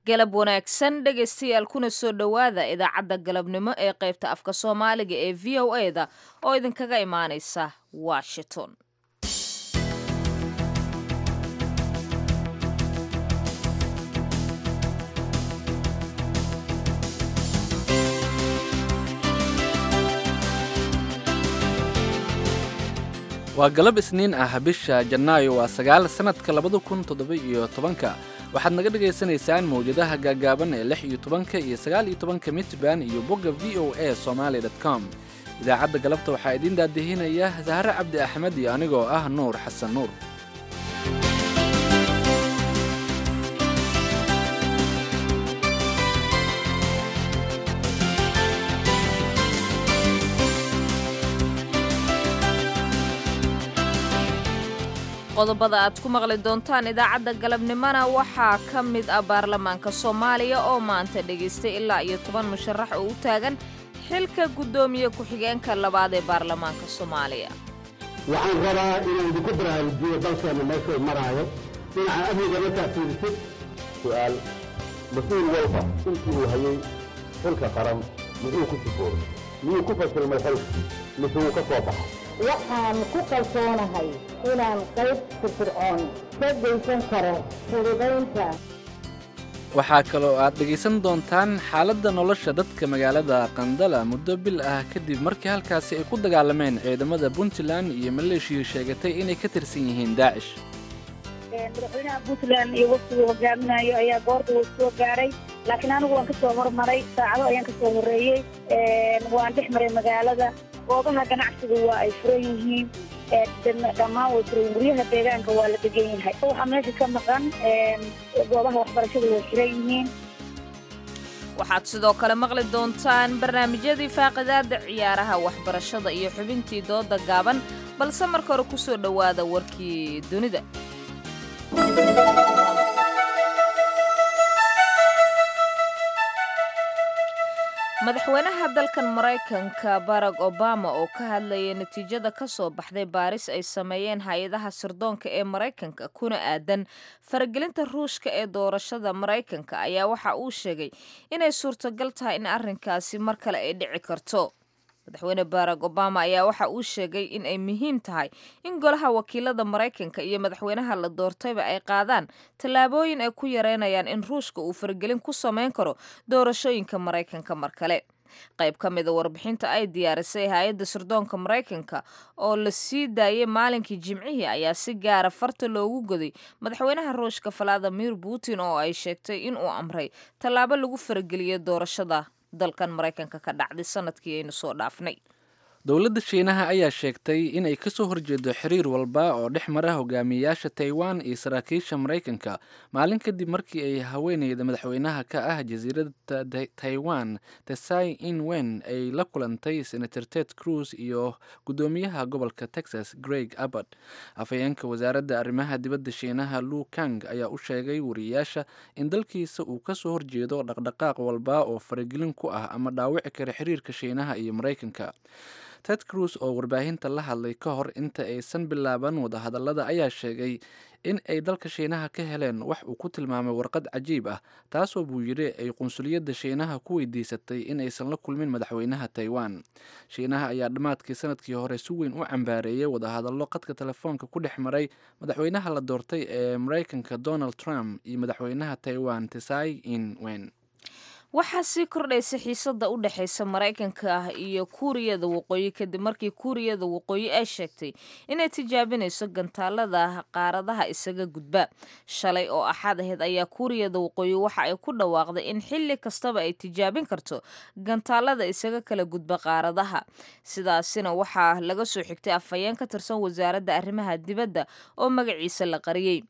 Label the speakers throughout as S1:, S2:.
S1: galab wanaagsan dhegaystayaal kuna soo dhowaada idaacadda galabnimo ee qaybta afka soomaaliga ee v o e da oo idinkaga imaanaysa washington
S2: waa galab isniin ah bisha janaayo waa sagaal sannadka labada kun toddoba-iyo tobanka waxaad naga dhagaysanaysaan mawjadaha gaagaaban ee lix iyo tobanka iyo sagaal iyo tobanka mitban iyo bogga v o a somaali dot com idaacadda galabta waxaa idiin daadihinaya sahare cabdi axmed iyo anigoo ah nuur xasan nuur
S1: qodobada aad ku maqli doontaan idaacadda galabnimona waxaa ka mid ah baarlamaanka soomaaliya oo maanta dhegaystay ilaa iyo toban musharax oo u taagan xilka guddoomiye ku-xigeenka labaad ee baarlamaanka soomaaliya
S3: waxaan rabaa inaan idinku baraarujiyo dalkeenna meeshuu maraayo dhinaca amniga markaa fiirisid
S4: su'aal mas-uul walba intii uu hayay xilka qaran muxuu ku sifoobay miyuu ku fasilmay xilkii mise wuu ka soo baxay
S5: waxaan ku kalsoonahay inaan qayb firfircoon ka geysan karo fududaynta
S2: waxaa kaloo aad dhegaysan doontaan xaaladda nolosha dadka magaalada qandala muddo bil ah kadib markii halkaasi ay ku dagaalameen ciidamada puntland iyo maleeshiya sheegatay inay ka tirsan yihiin daacish
S6: madaxweynaha puntland iyo waftigu hogaaminayo ayaa goorta uu soo gaaray laakiin anigu waan ka soo hormaray saacado ayaan ka soo horreeyey waan dhex maray magaalada goobaha ganacsiga waa ay furan yihiin dhammaan way furan guryaha deegaanka waa la degan yahay waxaa meesha ka maqan goobaha waxbarashada way furan yihiin
S1: waxaad sidoo kale maqli doontaan barnaamijyadii faaqidaada ciyaaraha waxbarashada iyo xubintii dooda gaaban balse marka hore ku soo dhowaada warkii dunida madaxweynaha dalkan maraykanka barack obama oo ka hadlayay natiijada ka soo baxday baaris ay sameeyeen hay-adaha sirdoonka ee maraykanka kuna aadan faragelinta ruushka ee doorashada maraykanka ayaa waxa uu sheegay inay suurtogal tahay in arrinkaasi mar kale ay dhici karto madaxweyne barack obama ayaa waxa uu sheegay in ay muhiim tahay in golaha wakiilada maraykanka iyo madaxweynaha la doortayba ay qaadaan tallaabooyin ay ku yareynayaan in ruushka uu faragelin ku samayn karo doorashooyinka maraykanka mar kale qayb ka mida warbixinta ay diyaarisay hay-adda sirdoonka maraykanka oo la sii daayay maalinkii jimcihii ayaa si gaara farta loogu goday madaxweynaha ruushka valadimir putin oo ay sheegtay in uu amray tallaabo lagu farageliyo doorashada dalkan maraykanka ka dhacday sanadkii aynu soo dhaafnay
S2: dowladda shiinaha ayaa sheegtay inay ka soo horjeedo xiriir walba oo dhex mara hogaamiyeyaasha taiwan iyo saraakiisha maraykanka maalin kadib markii ay haweeneyda madaxweynaha ka ah jasiiradda taiwan tesai inwen ay la kulantay senator ted cruz iyo guddoomiyaha gobolka texas greg abbott afhayeenka wasaaradda arrimaha dibadda shiinaha lu kang ayaa u sheegay wariyayaasha in dalkiisa uu ka soo horjeedo dhaqdhaqaaq walba oo faragelin ku ah ama dhaawici kara xiriirka shiinaha iyo maraykanka ted cruz oo warbaahinta la hadlay ka hor inta aysan bilaaban wadahadallada ayaa sheegay in ay dalka shiinaha ka heleen wax uu ku tilmaamay warqad cajiib ah taasoo buu yidhi ay qunsuliyadda shiinaha ku weydiisatay in aysan la kulmin madaxweynaha taiwan shiinaha ayaa dhammaadkii sanadkii hore si weyn u cambaareeyay wadahadallo qadka telefoonka ku dhex maray madaxweynaha la doortay ee maraykanka donald trump iyo madaxweynaha taiwan tesai inwen
S1: waxaa sii kordhaysa xiisada u dhexaysa maraykanka ah iyo kuuriyada waqooyi kadib markii kuuriyada waqooyi ay sheegtay inay tijaabinayso gantaalada qaaradaha isaga gudba shalay oo axad aheyd ayaa kuuriyada waqooyi waxa ay ku dhawaaqday in xilli kastaba ay tijaabin karto gantaalada isaga kala gudba qaaradaha sidaasina waxaa laga soo xigtay afhayeen ka tirsan wasaaradda arrimaha dibadda oo magaciisa la qariyey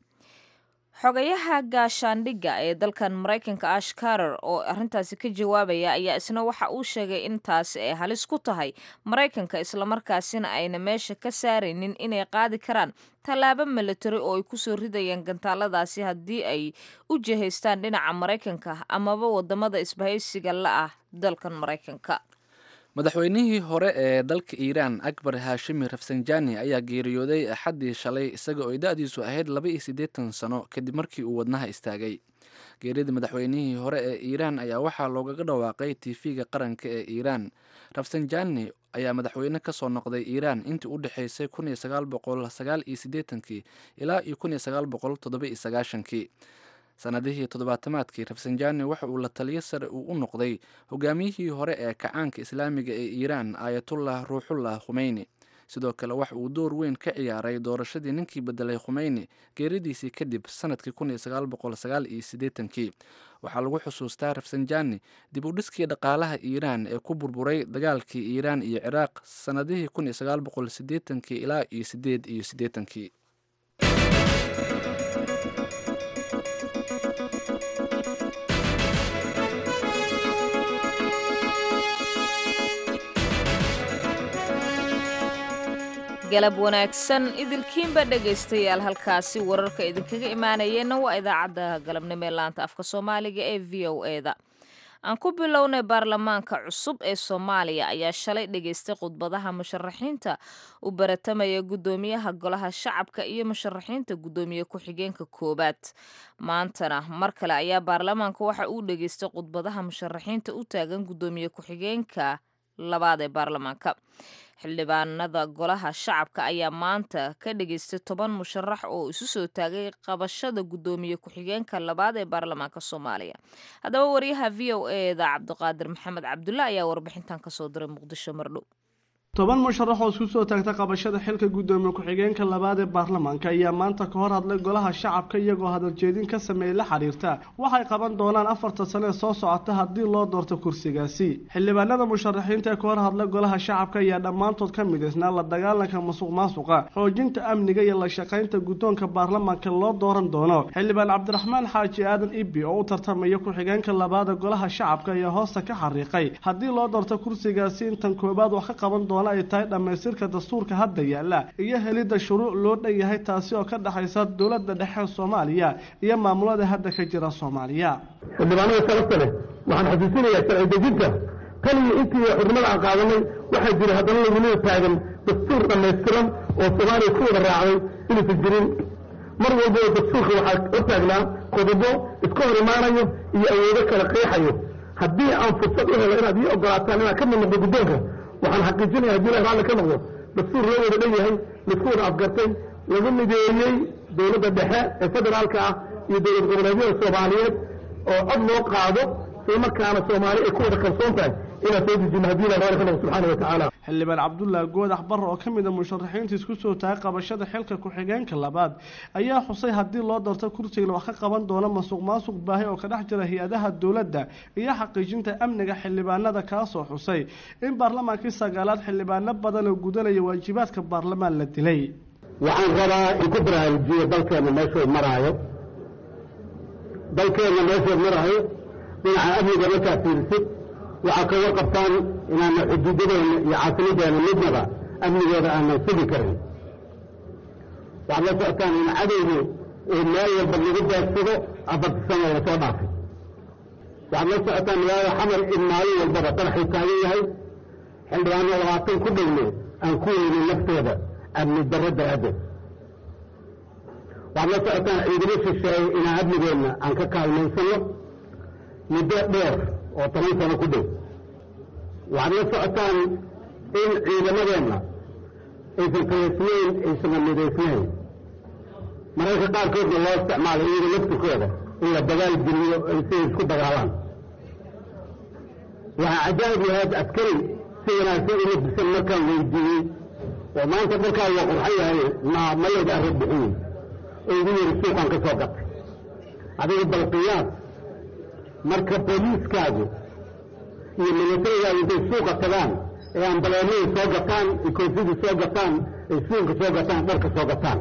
S1: xogayaha gaashaandhigga ee dalkan maraykanka ash karer oo arrintaasi ka jawaabaya ayaa isna waxa uu sheegay in taasi ay halis ku tahay maraykanka islamarkaasina ayna meesha ka saaraynin inay qaadi karaan tallaabo milatari oo ay kusoo ridayaan gantaaladaasi haddii ay u jihaystaan dhinaca maraykanka amaba wadamada isbahaysiga la ah dalkan maraykanka
S2: madaxweynihii hore ee dalka iiraan akbar haashimi rafsanjani ayaa geeriyooday axaddii shalay isaga oo da-diisu ahayd laba iyo siddeetan sano kadib markii uu wadnaha istaagay geerida madaxweynihii hore ee iiraan ayaa waxaa loogaga dhawaaqay tv-ga qaranka ee iiraan rafsanjani ayaa madaxweyne kasoo noqday iiraan intii u dhexeysay kun iyo sagaal boqol sagaal iyo siddeetankii ilaa iyo kun iyo sagaal boqol toddoba iyo sagaashankii sanadihii toddobaatamaadkii rafsanjani waxa uu la taliyo sare uu u noqday hogaamiyihii hore ee kacaanka islaamiga ee iiraan aayatullah ruuxullah khumeyni sidoo kale waxa uu door weyn ka ciyaaray doorashadii ninkii bedelay khumeyni geeridiisii kadib sanadkii kun iyo sagaal boqol sagaal iyo siddeetankii waxaa lagu xusuustaa rafsanjani dib u dhiskii dhaqaalaha iiraan ee ku burburay dagaalkii iiraan iyo ciraaq sanadihii kun iyo sagaal boqol siddeetankii ilaa iyo siddeed iyo siddeetankii
S1: galab wanaagsan idilkiinba dhegaystayaal halkaasi wararka idinkaga imaanayeenna waa idaacadda galabnimo ee laanta afka soomaaliga ee v o eda aan ku bilownay baarlamaanka cusub ee soomaaliya ayaa shalay dhegaystay khudbadaha musharaxiinta u baratamaya guddoomiyaha golaha shacabka iyo musharaxiinta guddoomiye ku-xigeenka koowaad maantana mar kale ayaa baarlamaanka waxa uu dhegaystay khudbadaha musharaxiinta u taagan guddoomiye ku-xigeenka labaad ee baarlamaanka xildhibaanada golaha shacabka ayaa maanta ka dhageystay toban musharax oo isu soo taagay qabashada guddoomiye ku-xigeenka labaad ee baarlamaanka soomaaliya haddaba wariyaha v o eda cabdiqaadir maxamed cabdulla ayaa warbixintan kasoo diray muqdisho mardhow
S7: toban musharax oo isku soo taagta qabashada xilka guddoomiye ku-xigeenka labaad ee baarlamaanka ayaa maanta ka hor hadlay golaha shacabka iyagoo hadaljeedin ka sameeyey la xiriirta waxay qaban doonaan afarta sane ee soo socota haddii loo doorto kursigaasi xildhibaanada musharaxiinta ee ka hor hadlay golaha shacabka ayaa dhammaantood ka midaysnaa la dagaalanka masuq maasuqa xoojinta amniga iyo la shaqaynta guddoonka baarlamaanka loo dooran doono xildhibaan cabdiraxmaan xaaji aadan ibi oo u tartamaya ku-xigeenka labaad ee golaha shacabka ayaa hoosta ka xariiqay haddii loo doorto kursigaasi intan koobaad wax ka qaban doona ay tahay dhammaystirka dastuurka hadda yaalla iyo helidda shuruuc loo dhan yahay taasi oo ka dhexaysa dowladda dhexe soomaaliya iyo maamulada hadda ka jira soomaaliya
S3: xildhibaanada sharafta leh waxaan xasuusinayaa sharci dejinta tan iyo intii xurnimada aan qaadanay waxaa jira haddana lagunida taagan dastuur dhammaystiran oo soomaaliya ku wada raacday inuusan jirin mar walba oo dastuurka waxaa hortaagnaa qodobo iska hor imaanayo iyo awoodo kala qeexayo haddii aan fursad u helo inaad ii ogolaataan inaad ka mid noqdo guddoonka waxaan xaqiijinaya haddii ilahi raalli ka noqdo dastuur loo wada dhan yahay laisku wada afgartay lagu mideeyey dowladda dhexe ee federaalka ah iyo dowlad goboleedyada soomaaliyeed oo cod loo qaado isla markaana soomaali ay ku wada kalsoon tahay inaan soo dejino haddii ilahi raalli ka noqdo subxaana wa tacaala
S7: xildhibaan cabdullaahi goodax barre oo ka mid a musharaxiinta isku soo taagay qabashada xilka ku-xigeenka labaad ayaa xusay haddii loo doorto kursiga wax ka qaban doono masuq maasuq baahi oo ka dhex jira hay-adaha dowladda iyo xaqiijinta amniga xildhibaanada kaasoo xusay in baarlamaankii sagaalaad xildhibaano badan oo gudanaya waajibaadka baarlamaan la dilay
S3: waxaan rabaa in ku baraarujiyo dalkeenna meeshuu maraayo dalkeenna meeshuu maraayo dhinaca amniga markaa fiirisid waxaa ka warqabtaan inaana xuduudadeena iyo caasimadeena midnaba amnigooda aanan sugi karin waxaad la socotaan in cadowgu uu meel walba lagu daadsado afarta sano lasoo dhaafay waxaad la socotaan magaalada xamar in maalin walbaba qaraxuu taagan yahay xildhibaano labaatan ku dhowne aan ku weynin naftooda amni darro daraaddeed waxaad la socotaan ciidamo shisheeye inaan amnigeenna aan ka kaalmaysano muddo dheer oo toban sano ku dhow waxaad la socotaan in ciidamadeenna aysan kalaysnayn aysanna midaysnayn mararka qaarkoodna loo isticmaalo iyaga laftirkooda in la dagaal geliyo ay siay isku dagaalaan waxaa cajaa'ib yahayd askari si wanaagsan uma disan markaan weydiiyey oo maanta markaa waa qurxan yahay ma malayda arag bixiyey oo igu yiri suuqaan ka soo gatay adiga balqiyaad marka booliiskaagu iyo milatarigaadu intay suuqa tagaan ee ambaleemada soo gataan iyo koofida soo gataan ay suunka soo gataan dharka soo gataan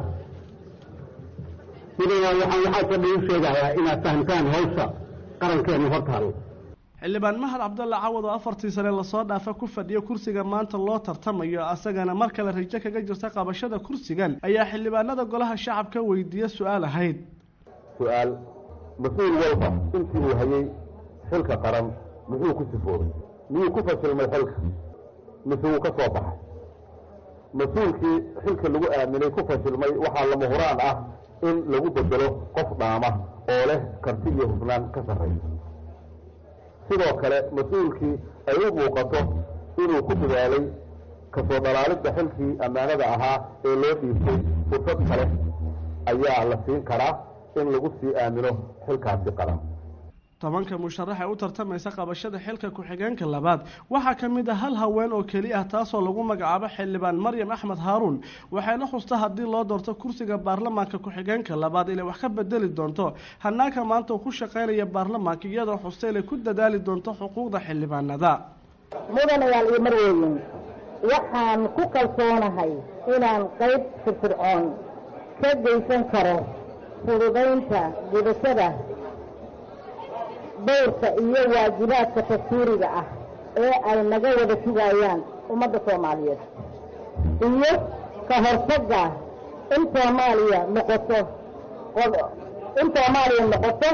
S3: midana waxaan waxaasoo dhan u sheegayaa inaad fahamtaan hawsha qarankeena hortaalo
S7: xildhibaan mahad cabdalla cawad oo afartii sane lasoo dhaafa ku fadhiyo kursiga maanta loo tartamayo asagana mar kale rajo kaga jirta qabashada kursigan ayaa xildhibaanada golaha shacabka weydiiya su-aal ahayd
S4: su-aal mas-uul walba intii uu hayay xilka qaran muxuu ku sifoobay miyuu ku fashilmay xilka mise wuu ka soo baxay mas-uulkii xilka lagu aaminay ku fashilmay waxaa lama huraan ah in lagu bedelo qof dhaama oo leh karti iyo hufnaan ka sarraysa sidoo kale mas-uulkii ay u muuqato inuu ku dadaalay kasoo dhalaalidda xilkii ammaanada ahaa ee loo dhiibtay fursad kale ayaa la siin karaa in lagu sii aamino xilkaasi qaran
S7: tobanka musharax ee u tartamaysa qabashada xilka ku-xigeenka labaad waxaa ka mid ah hal haween oo keli ah taasoo lagu magacaabo xildhibaan maryam axmed haaruun waxayna xusta haddii loo doorto kursiga baarlamaanka ku-xigeenka labaad inay wax ka bedeli doonto hanaanka maanta uu ku shaqaynaya baarlamaanka iyadoo xusta inay ku dadaali doonto xuquuqda xildhibaanada
S5: mudanayaal iyo marweyn waxaan ku kalsoonahay inaan qayb firfircoon ka geysan karo fududaynta gudashada dowrka iyo waajibaadka tafsiiriga ah ee ay naga wada sugayaan ummadda soomaaliyeed iyo ka hortagga in soomaaliya noqoto in soomaaliya noqoto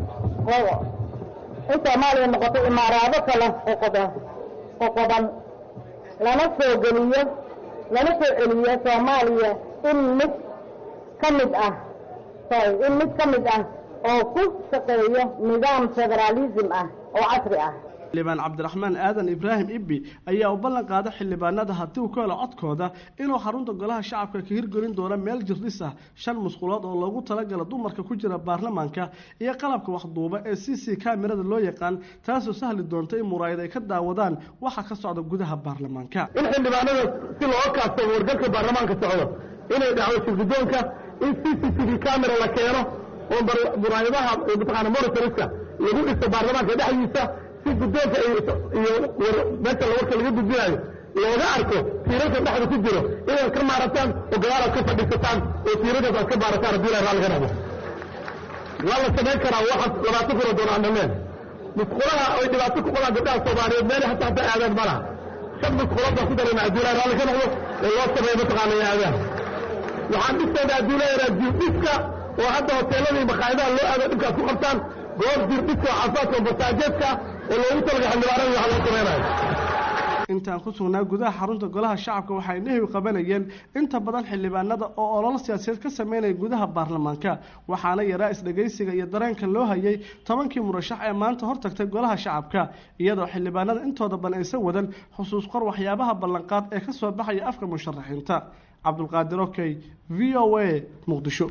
S5: in soomaaliya noqoto imaaraado kale qoqoda qoqoban lana soo geliyo lana soo celiyo soomaaliya in mid ka mid ah sorry in mid ka mid ah oo ku shaqeeyo nidaam federaalism ah oo casri ah
S7: xildhibaan cabdiraxmaan aadan ibraahim ibbi ayaa u ballan qaada xildhibaanada haddii uu ka helo codkooda inuu xarunta golaha shacabka ka hirgelin doono meel jirdhis ah shan musqulood oo loogu talagala dumarka ku jira baarlamaanka iyo qalabka waxduuba ee c c kamerada loo yaqaan taasoo sahli doonta in muraayad ay ka daawadaan waxa ka socda gudaha baarlamaanka
S3: in xildhibaanada si loo kaabsamo wargalka baarlamaanka socdo inay dhacdo shirgudoonka in c c t v camera la keeno oo muraayadaha mataqaana monitoriska lagu dhiso baarlamaanka dhexdiisa si guddoonka iyo meesha warka laga gudbinayo looga arko tiirarka dhexda ku jiro inaad ka maarataan oo gadaalaad ka fadhiisataan oo tiiradaas aad ka baarataan haddii ilahay raalli ka dhabo waa la samayn karaa waxa labaatan kuna doonaan dhameen musqulaha ay dhibaato ku qabaan gabdhaha soomaaliyeed meel hataa hataa aadaan ma laha shan musqulood baan ku darayna haddii ilahay raalli ka noqdo oo loo sameeyo mataqaana aadaan waxaan dhisaynaa haddii ilahay jirdhiska oo hadda hoteelada iyo makhaayadaha loo aado dhibkaas ku qabtaan goob jirdhiska oo xafaadka oo masaajeedka oo loogu talaga xildhibaanada waxa loo samaynayo
S7: intaan ku sugnaa gudaha xarunta golaha shacabka waxay nehiw qabanayeen inta badan xildhibaanada oo olol siyaasadeed ka sameynaya gudaha baarlamaanka waxaana yaraa isdhegaysiga iyo dareenka loo hayay tobankii murashax ee maanta hortagtay golaha shacabka iyadoo xildhibaanada intooda badan aysan wadan xusuus qor waxyaabaha ballanqaad ee kasoo baxaya afka musharaxiinta cabdulqaadir okey v o a muqdisho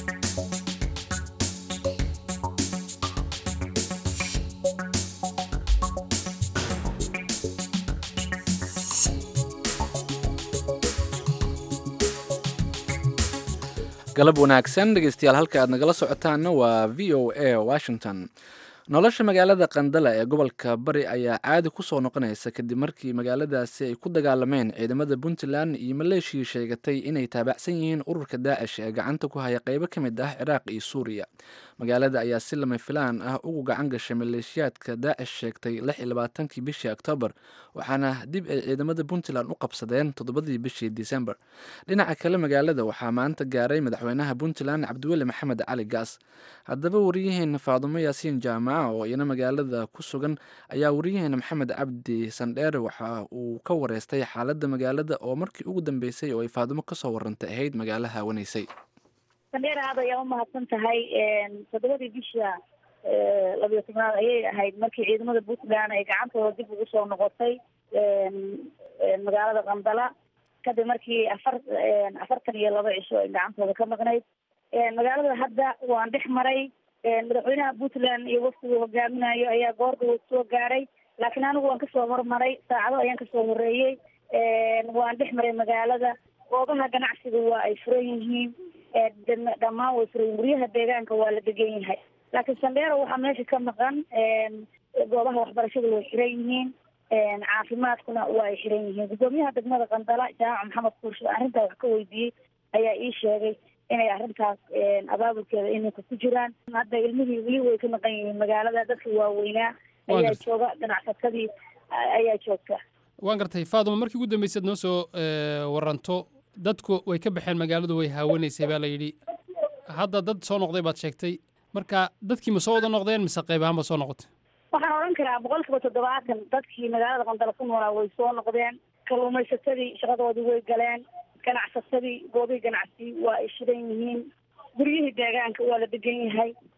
S2: galab wanaagsan dhegeystayaal halka aad nagala socotaanna waa v o a washington nolosha magaalada qandala ee gobolka bari ayaa caadi kusoo noqonaysa kadib markii magaaladaasi ay ku dagaalameen ciidamada puntland iyo maleeshiyii sheegatay inay taabacsan yihiin ururka daacish ee gacanta ku haya qeybo ka mid ah ciraaq iyo suuriya magaalada ayaa si lama filaan ah ugu gacan gashay maleeshiyaadka daacish sheegtay lix iyo labaatankii bishii oktoobar waxaana dib ay ciidamada puntland u qabsadeen toddobadii bishii disembar dhinaca kale magaalada waxaa maanta gaaray madaxweynaha puntland cabdiweli maxamed cali gaas haddaba wariyaheena faadumo yaasiin jaamaca oo iyana magaalada ku sugan ayaa wariyaheena maxamed cabdi sandheere waxa uu ka wareystay xaaladda magaalada oo markii ugu dambeysay oo ay faadumo kasoo warantay ahayd magaalo haawanaysay
S6: sandheer aad ayaa umahadsan tahay toddobadii bisha labiyo tobnaad ayay ahayd markii ciidamada puntland ay gacantooda dib ugu soo noqotay magaalada qandala kadib markii afar afartan iyo laba cisho ay gacantooda ka maqnayd magaalada hadda waan dhex maray madaxweynaha puntland iyo waftigu hogaaminayo ayaa goordhow soo gaaray laakiin anigu waan kasoo hormaray saacado ayaan kasoo horeeyey waan dhex maray magaalada goobaha ganacsiga waa ay furan yihiin dhammaan way furan yihin guryaha deegaanka waa la degan yahay laakiin sandheero waxaa meesha ka maqan goobaha waxbarashada way xiran yihiin caafimaadkuna waa ay xiran yihiin guddoomiyaha degmada qandala jaamac maxamed kuurshe arrintaa wax ka weydiiyey ayaa ii sheegay inay arrintaas abaabulkeeda iminka ku jiraan hadda ilmihii weli way ka maqan yihiin magaalada dadka waaweynaa ayaa jooga ganacsatadii ayaa joogta
S8: waan gartay faaduma markii ugu dambaysaad noo soo waranto dadku way ka baxeen magaaladu way haawanaysay baa la yidhi hadda dad soo noqday baad sheegtay marka dadkii ma soo wada noqdeen mise qayb ahaan ba soo noqotay
S6: waxaan odhan karaa boqol kiiba toddobaatan dadkii magaalada qandala ku noolaa way soo noqdeen kalluumaysatadii shaqadoodii way galeen ganacsatadii goobihii ganacsi waa ay shidan yihiin guryihii deegaanka waa la degan yahay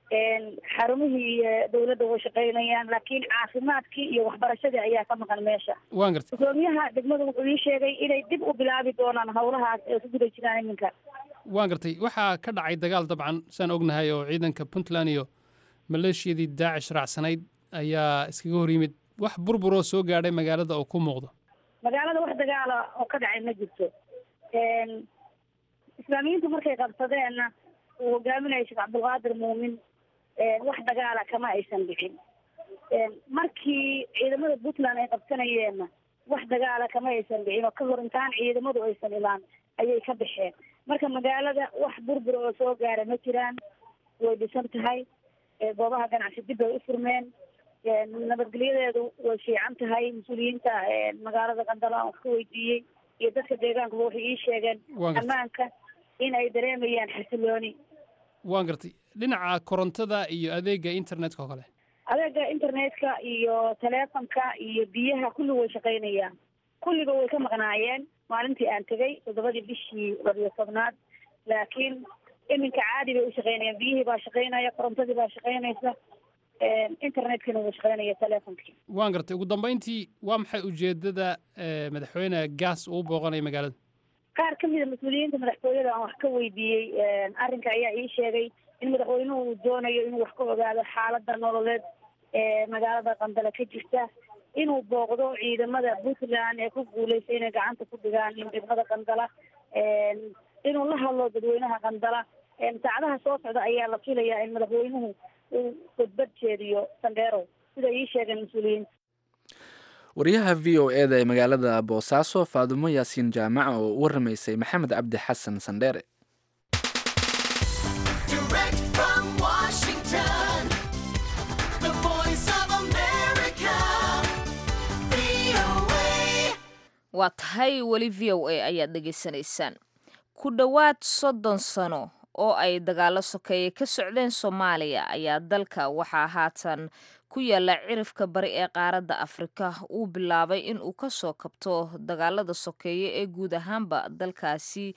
S6: xarumihii dawladda way shaqaynayaan laakiin caafimaadkii iyo waxbarashadii ayaa ka maqan meesha
S8: waan gartay
S6: gudoomiyaha degmada wuxuu ii sheegay inay dib u bilaabi doonaan howlahaas ee ku guda jiraan iminka
S8: waan gartay waxaa ka dhacay dagaal dabcan saan ognahay oo ciidanka puntland iyo maleeshiyadii daacish raacsanayd ayaa iskaga hor yimid wax burburoo soo gaadhay magaalada oo ku muuqdo
S6: magaalada wax dagaala oo ka dhacay ma jirto islaamiyiintu markay qabsadeenna uu hogaaminaya sheekh cabdulqaadir muumin wax dagaala kama aysan dhicin markii ciidamada puntland ay qabsanayeenna wax dagaala kama aysan dhicin oo ka hor intaan ciidamadu aysan imaan ayay ka baxeen marka magaalada wax burbur oo soo gaara ma jiraan way dhisan tahay goobaha ganacsi dib bay u furmeen nabadgelyadeedu way fiican tahay mas-uuliyiinta magaalada qandala aan wax ka weydiiyey iyo dadka deegaankuba waxay ii sheegeen ammaanka in ay dareemayaan xasilooni
S8: waan gartay dhinaca korontada iyo adeega internetka oo kale
S6: adeega internetka iyo teleefonka iyo biyaha kulli way shaqaynayaan kulliba way ka maqnaayeen maalintii aan tegay toddobadii bishii labiyo tobnaad laakiin iminka caadi bay u shaqaynayaan biyihii baa shaqaynaya korontadii baa shaqaynaysa internetkina wuu shaqaynaya teleefonkii
S8: waan gartay ugu dambeyntii waa maxay ujeedada madaxweyne gaas uu booqanaya magaalada
S6: qaar ka mida mas-uuliyiinta madaxtooyada aan wax ka weydiiyey arrinka ayaa ii sheegay in madaxweynuhu uu doonayo inuu wax ka ogaado xaalada nololeed ee magaalada qandala ka jirta inuu booqdo ciidamada puntland ee ku guuleysta inay gacanta ku dhigaan degmada qandala inuu la hadlo dadweynaha qandala saacadaha soo socda ayaa la filayaa in madaxweynuhu uu khudbad jeediyo sandheerow sida ii sheegeen mas-uuliyiinta
S2: wariyaha v o e da ee magaalada boosaaso faadumo yaasiin jaamaca oo u waramaysay maxamed cabdi xasan sandheere
S1: waa tahay weli v o a ayaad dhegaysanaysaan ku dhowaad soddon sano oo ay dagaalo sokeeye ka socdeen soomaaliya ayaa dalka waxaa haatan ku yaalla cirifka bari ee qaaradda afrika uu bilaabay in uu ka soo kabto dagaalada sokeeye ee guud ahaanba dalkaasi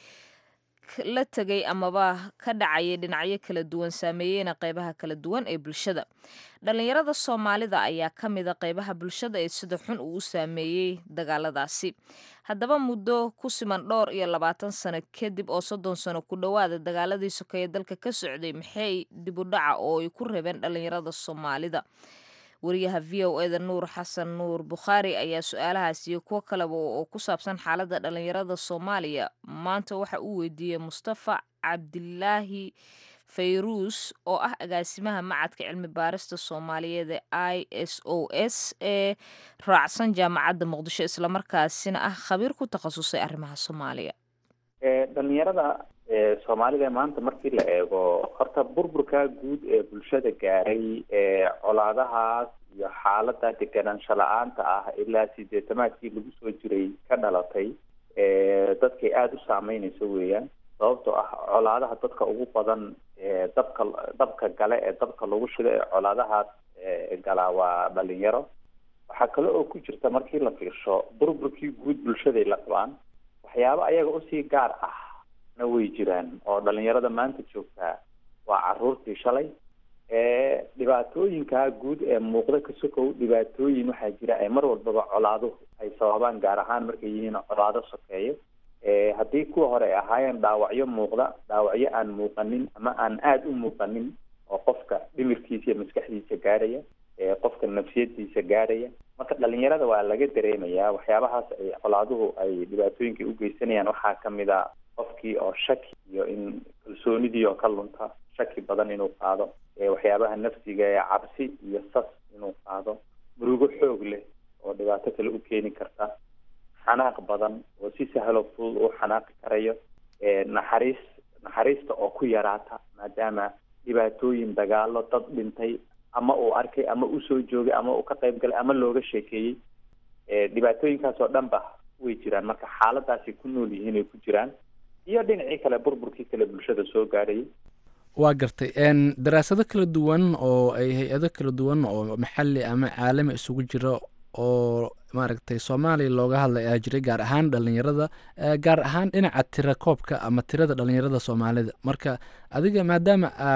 S1: la tegay amaba ka dhacaya dhinacyo kala duwan saameeyeyna qeybaha kala duwan ee bulshada dhalinyarada soomaalida ayaa ka mida qeybaha bulshada ee sida xun uu u saameeyey dagaaladaasi haddaba muddo ku siman dhowr iyo labaatan sano kadib oo soddon sano ku dhowaada dagaaladii sokeeye dalka ka socday maxay dibudhaca oo ay ku rabeen dhalinyarada soomaalida wariyaha v o eda nuur xasan nuur bukhaari ayaa su-aalahaas iyo kuwo kaleba oo ku saabsan xaaladda dhalinyarada soomaaliya maanta waxa uu weydiiyey mustafa cabdilaahi fayruus oo ah agaasimaha macadka cilmi baarista soomaaliyeed ee i s o s ee raacsan jaamacadda muqdisho islamarkaasina ah khabiir ku takhasusay arrimaha soomaaliya
S9: dhalinyarada soomaalida maanta markii la eego horta burburka guud ee bulshada gaaray ee colaadahaas iyo xaalada deganaansho la-aanta ah ilaa sideetamaadkii lagu soo jiray ka dhalatay dadkay aada u saameynayso weeyaan sababtoo ah colaadaha dadka ugu badan ee dabka dabka gale ee dabka lagu shido ee colaadahaas galaa waa dhalinyaro waxaa kale oo ku jirta markii la fiirsho burburkii guud bulshaday la qabaan waxyaabo ayaga usii gaar ah na way jiraan oo dhalinyarada maanta joogtaa waa caruurtii shalay ee dhibaatooyinkaa guud ee muuqda ka sokow dhibaatooyin waxaa jira ay mar walbaba colaaduhu ay sababaan gaar ahaan markay yihiin colaado sokeeyo haddii kuwa hore ay ahaayeen dhaawacyo muuqda dhaawacyo aan muuqanin ama aan aada u muuqanin oo qofka dhimirkiisa iyo maskaxdiisa gaarhaya qofka nafsiyadiisa gaarhaya marka dhalinyarada waa laga dareemayaa waxyaabahaas ay colaaduhu ay dhibaatooyinka u geysanayaan waxaa kamid a qofkii oo shaki iyo in kalsoonidii oo ka lunta shaki badan inuu qaado waxyaabaha nafsiga ee cabsi iyo sas inuu qaado murugo xoog leh oo dhibaato kale u keeni karta xanaaq badan oo si sahlo fudud uu xanaaqi karayo naxariis naxariista oo ku yaraata maadaama dhibaatooyin dagaalo dad dhintay ama uu arkay ama usoo joogay ama uu ka qayb galay ama looga sheekeeyey dhibaatooyinkaas oo dhan ba way jiraan marka xaaladaasay ku nool yihiin ay ku jiraan iyo dhinacii kale burburkii kale bulshada soo gaarayay
S2: waa gartay daraasado kala duwan oo ay hay-ado kala duwan oo maxali ama caalami isugu jira oo maaragtay soomaaliya looga hadlay ayaa jiray gaar ahaan dhalinyarada gaar ahaan dhinaca tira koobka ama tirada dhalinyarada soomaalida marka adiga maadaama aad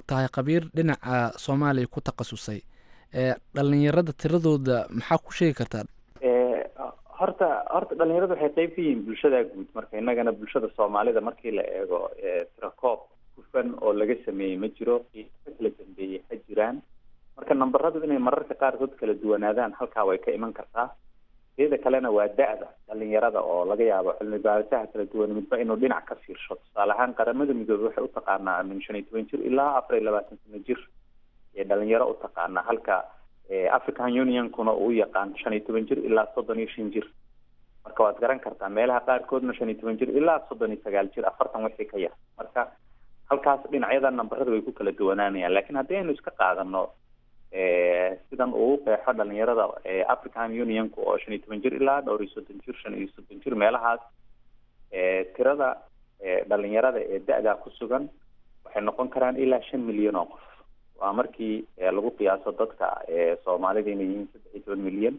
S2: tahay khabiir dhinaca soomaaliya ku takhasusay dhalinyarada tiradooda maxaa ku sheegi kartaa
S9: horta horta dhalinyaradu waxay qeyb ka yihiin bulshada guud marka innagana bulshada soomaalida markii la eego tirakoob hufan oo laga sameeyey ma jiro qiimo kala dambeeyey ha jiraan marka nambaradu inay mararka qaarkood kala duwanaadaan halkaa way ka iman kartaa iyada kalena waa da-da dhalinyarada oo laga yaabo cilmi baarisaha kala duwan midba inuu dhinac ka fiirsho tusaale ahaan qaramada midoobey waxay utaqaanaa min shan iyo toban jir ilaa afar iyo labaatan sano jir ee dhalinyaro utaqaanaa halka african unionkuna uu yaqaan shan iyo toban jir ilaa soddon iyo shan jir marka waad garan kartaa meelaha qaarkoodna shan iyo toban jir ilaa soddon iyo sagaal jir afartan wixii ka yar marka halkaas dhinacyada nambarada way ku kala duwanaanayaan lakin haddii aynu iska qaadano sidan uu qeexo dhalinyarada african unionka oo shan iyo toban jir ilaa dhowr iyo soddon jir shan iyo soddon jir meelahaas tirada dhalinyarada ee da-daa ku sugan waxay noqon karaan ilaa shan milyan oo qof waa markii lagu qiyaaso dadka soomaalida inay yihiin saddex iyo toban milyan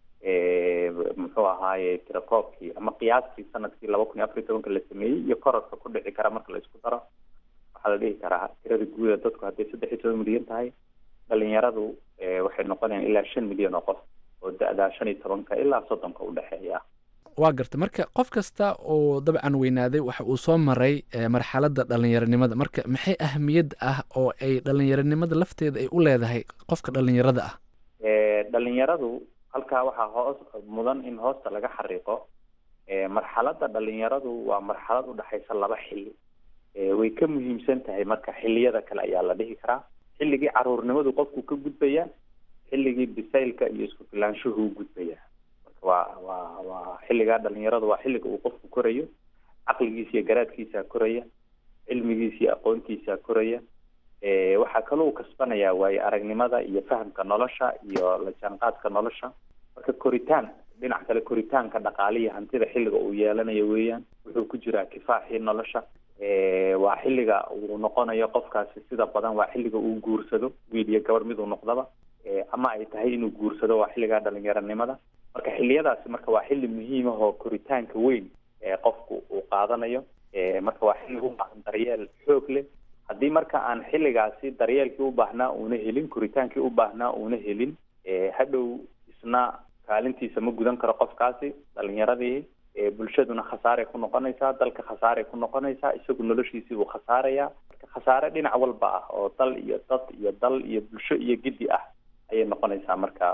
S9: muxuu ahaaye tirakoobkii ama qiyaastii sanadkii laba kun iyo afar iyo tobanka la sameeyey iyo korarka ku dhici kara marka la isku daro waxaa la dhihi karaa tirada guuda dadku hadday saddex iyo toban milyan tahay dhalinyaradu waxay noqonayaan ilaa shan milyan oo qof oo da-daa shan iyo tobanka ilaa soddonka udhexeeya
S2: waa garta marka qof kasta oo dabcan weynaaday waxa uu soo maray marxaladda dhalinyaronimada marka maxay ahamiyad ah oo ay dhalinyaronimada lafteeda ay u leedahay qofka dhalinyarada ah
S9: dhalinyaradu halkaa waxaa hoos mudan in hoosta laga xariiqo marxaladda dhalinyaradu waa marxalad udhexaysa laba xilli way ka muhiimsan tahay marka xilliyada kale ayaa la dhihi karaa xilligii caruurnimadu qofku ka gudbaya xilligii bisaylka iyo isku filaanshuhu gudbaya marka waa waa waa xilligaa dhalinyaradu waa xilliga uu qofku korayo caqligiisa iyo garaadkiisa koraya cilmigiisa iyo aqoontiisa koraya waxaa kaloo u kasbanaya waayo aragnimada iyo fahamka nolosha iyo la jaanqaadka nolosha marka koritaan dhinac kale koritaanka dhaqaaliya hantida xilliga uu yeelanayo weeyaan wuxuu ku jiraa kifaaxii nolosha waa xilliga uu noqonayo qofkaasi sida badan waa xilliga uu guursado wiil iyo gabar miduu noqdaba ama ay tahay inuu guursado waa xilligaa dhalinyaronimada marka xilliyadaasi marka waa xilli muhiim ah oo koritaanka weyn ee qofku uu qaadanayo marka waa xilli u baahan daryeel xoog leh haddii marka aan xilligaasi daryeelkii u baahnaa uuna helin koritaankii u baahnaa uuna helin hadhow isna kaalintiisa ma gudan karo qofkaasi dhalinyaradii bulshaduna khasaaray ku noqonaysaa dalka khasaaray ku noqonaysaa isagu noloshiisii buu khasaaraya marka khasaare dhinac walba ah oo dal iyo dad iyo dal iyo bulsho iyo giddi ah ayay noqonaysaa marka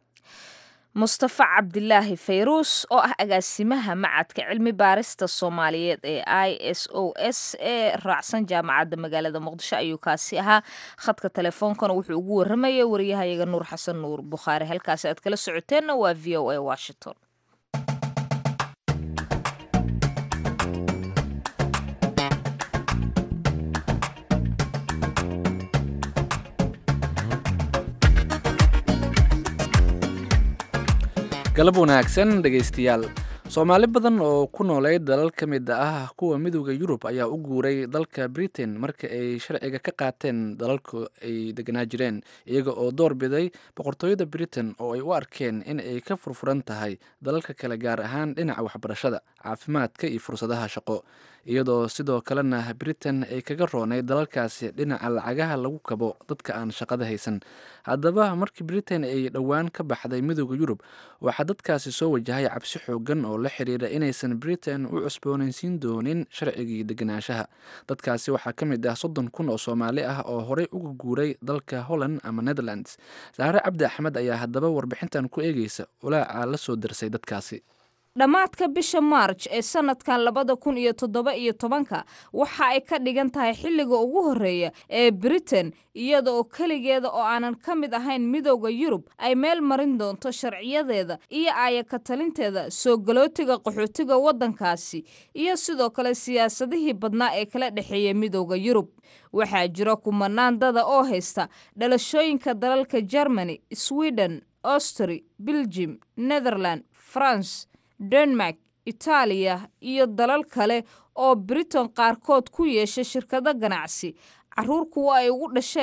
S1: mustafa cabdilaahi fayruus oo ah agaasimaha macadka cilmi baarista soomaaliyeed ee i s o s ee raacsan jaamacadda magaalada muqdisho ayuu kaasi ahaa khadka teleefoonkana wuxuu ugu waramayay wariyahayaga nuur xasan nuur bukhaari halkaasi aad kala socoteenna waa v o a washington
S2: galab wanaagsan dhegaystayaal soomaali badan oo ku noolay dalal ka mid ah kuwa midooda yurub ayaa u guuray dalka britain marka ay sharciga ka qaateen dalalku ay deganaa jireen iyaga oo door biday boqortooyada britain oo ay u arkeen in ay ka furfuran tahay dalalka kale gaar ahaan dhinaca waxbarashada caafimaadka iyo fursadaha shaqo iyadoo sidoo kalena britain ay kaga roonay dalalkaasi dhinaca lacagaha lagu kabo dadka aan shaqada haysan haddaba markii britain ay dhowaan ka baxday midooda yurub waxaa dadkaasi soo wajahay cabsi xoogan oo la xiriira inaysan britain u cusboonaysiin doonin sharcigii deganaanshaha dadkaasi waxaa ka mid ah soddon kun oo soomaali ah oo horey uga guuray dalka holland ama netherlands saare cabdi axmed ayaa haddaba warbixintan ku eegeysa walaaca la soo darsay dadkaasi
S1: dhammaadka bisha maarj ee sanadkan labada kun iyo toddoba iyo tobanka waxa ay ka dhigan tahay xilliga ugu horreeya ee britain iyada oo keligeeda oo aanan ka mid ahayn midooda yurub ay meel marin doonto sharciyadeeda iyo aayaka talinteeda soo galootiga qaxootiga waddankaasi iyo sidoo kale siyaasadihii badnaa ee kala dhexeeya midooda yurub waxaa jira kumanaan dada oo haysta dhalashooyinka dalalka germany sweden austri belgium netherland france denmark itaaliya iyo dalal kale oo britain qaarkood ku yeesha shirkado ganacsi caruur kuwa ay ugu dhasheen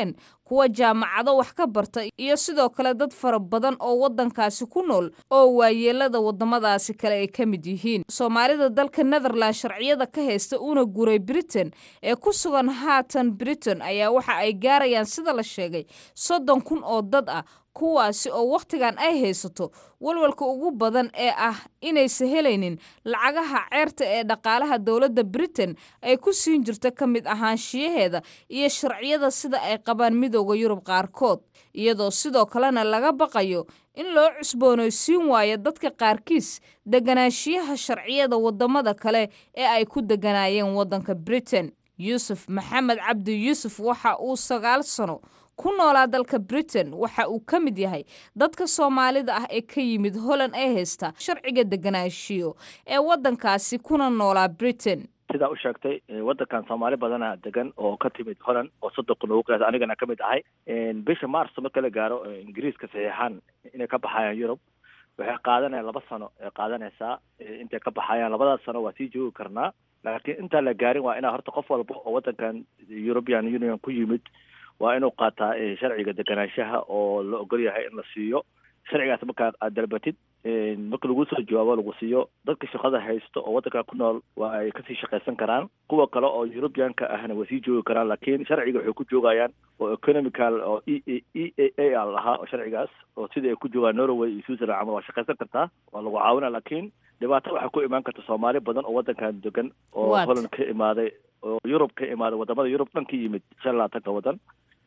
S1: kuwa jaamacado wax ka barta iyo sidoo kale dad fara badan oo waddankaasi ku nool oo waayeelada waddamadaasi kale ay ka mid yihiin soomaalida dalka netherland sharciyada ka haysta una guray britain ee ku sugan haatan britain ayaa waxa ay gaarayaan sida la sheegay soddon kun oo dad ah kuwaasi oo wakhtigan ay haysato walwalka ugu badan ee ah inaysa helaynin lacagaha ceerta ee dhaqaalaha dowladda britain ay ku siin jirto ka mid ahaanshiyaheeda iyo sharciyada sida ay qabaan midooda yurub qaarkood iyadoo sidoo kalena laga baqayo in loo cusboonaysiin waayo dadka qaarkiis deganaanshiyaha sharciyada waddamada kale ee ay ku deganaayeen waddanka britain yuusuf maxamed cabdi yuusuf waxa uu sagaal sano ku noolaa dalka britain waxa uu ka mid yahay dadka soomaalida ah ee ka yimid holland ee haysta sharciga deganaanshiyo ee waddankaasi kuna noolaa britain
S10: sidaa u sheegtay waddankan soomaali badana degan oo ka timid holland oo soddon kun ugu qiyaasa anigana ka mid ahay bisha mars marka la gaaro ingiriiska saxiixaan inay ka baxayaan yurub waxay qaadanayaan laba sano ay qaadanaysaa intay ka baxayaan labadaas sano waa sii joogi karnaa laakiin intaan la gaarin waa inaa horta qof walba oo waddankan european union ku yimid waa inuu qaataa sharciga deganaanshaha oo la ogol yahay in la siiyo sharcigaas markaa aad dalbatid marka lagu soo jawaabo lagu siiyo dadka shaqada haysto oo waddanka ku nool waa ay kasii shaqaysan karaan kuwa kale oo europeanka ahna way sii joogi karaan laakiin sharciga waxay ku joogayaan oo economical oo e e a a lahaa oo sharcigaas oo sidai ay ku joogaan norway iyo switzerland camal waa shaqaysan kartaa waa lagu caawina laakiin dhibaato waxaa ku imaan karta soomaali badan oo waddankan degan oo holland ka imaaday oo yurub ka imaaday wadamada yurub dhan ka yimid shan labaatanka waddan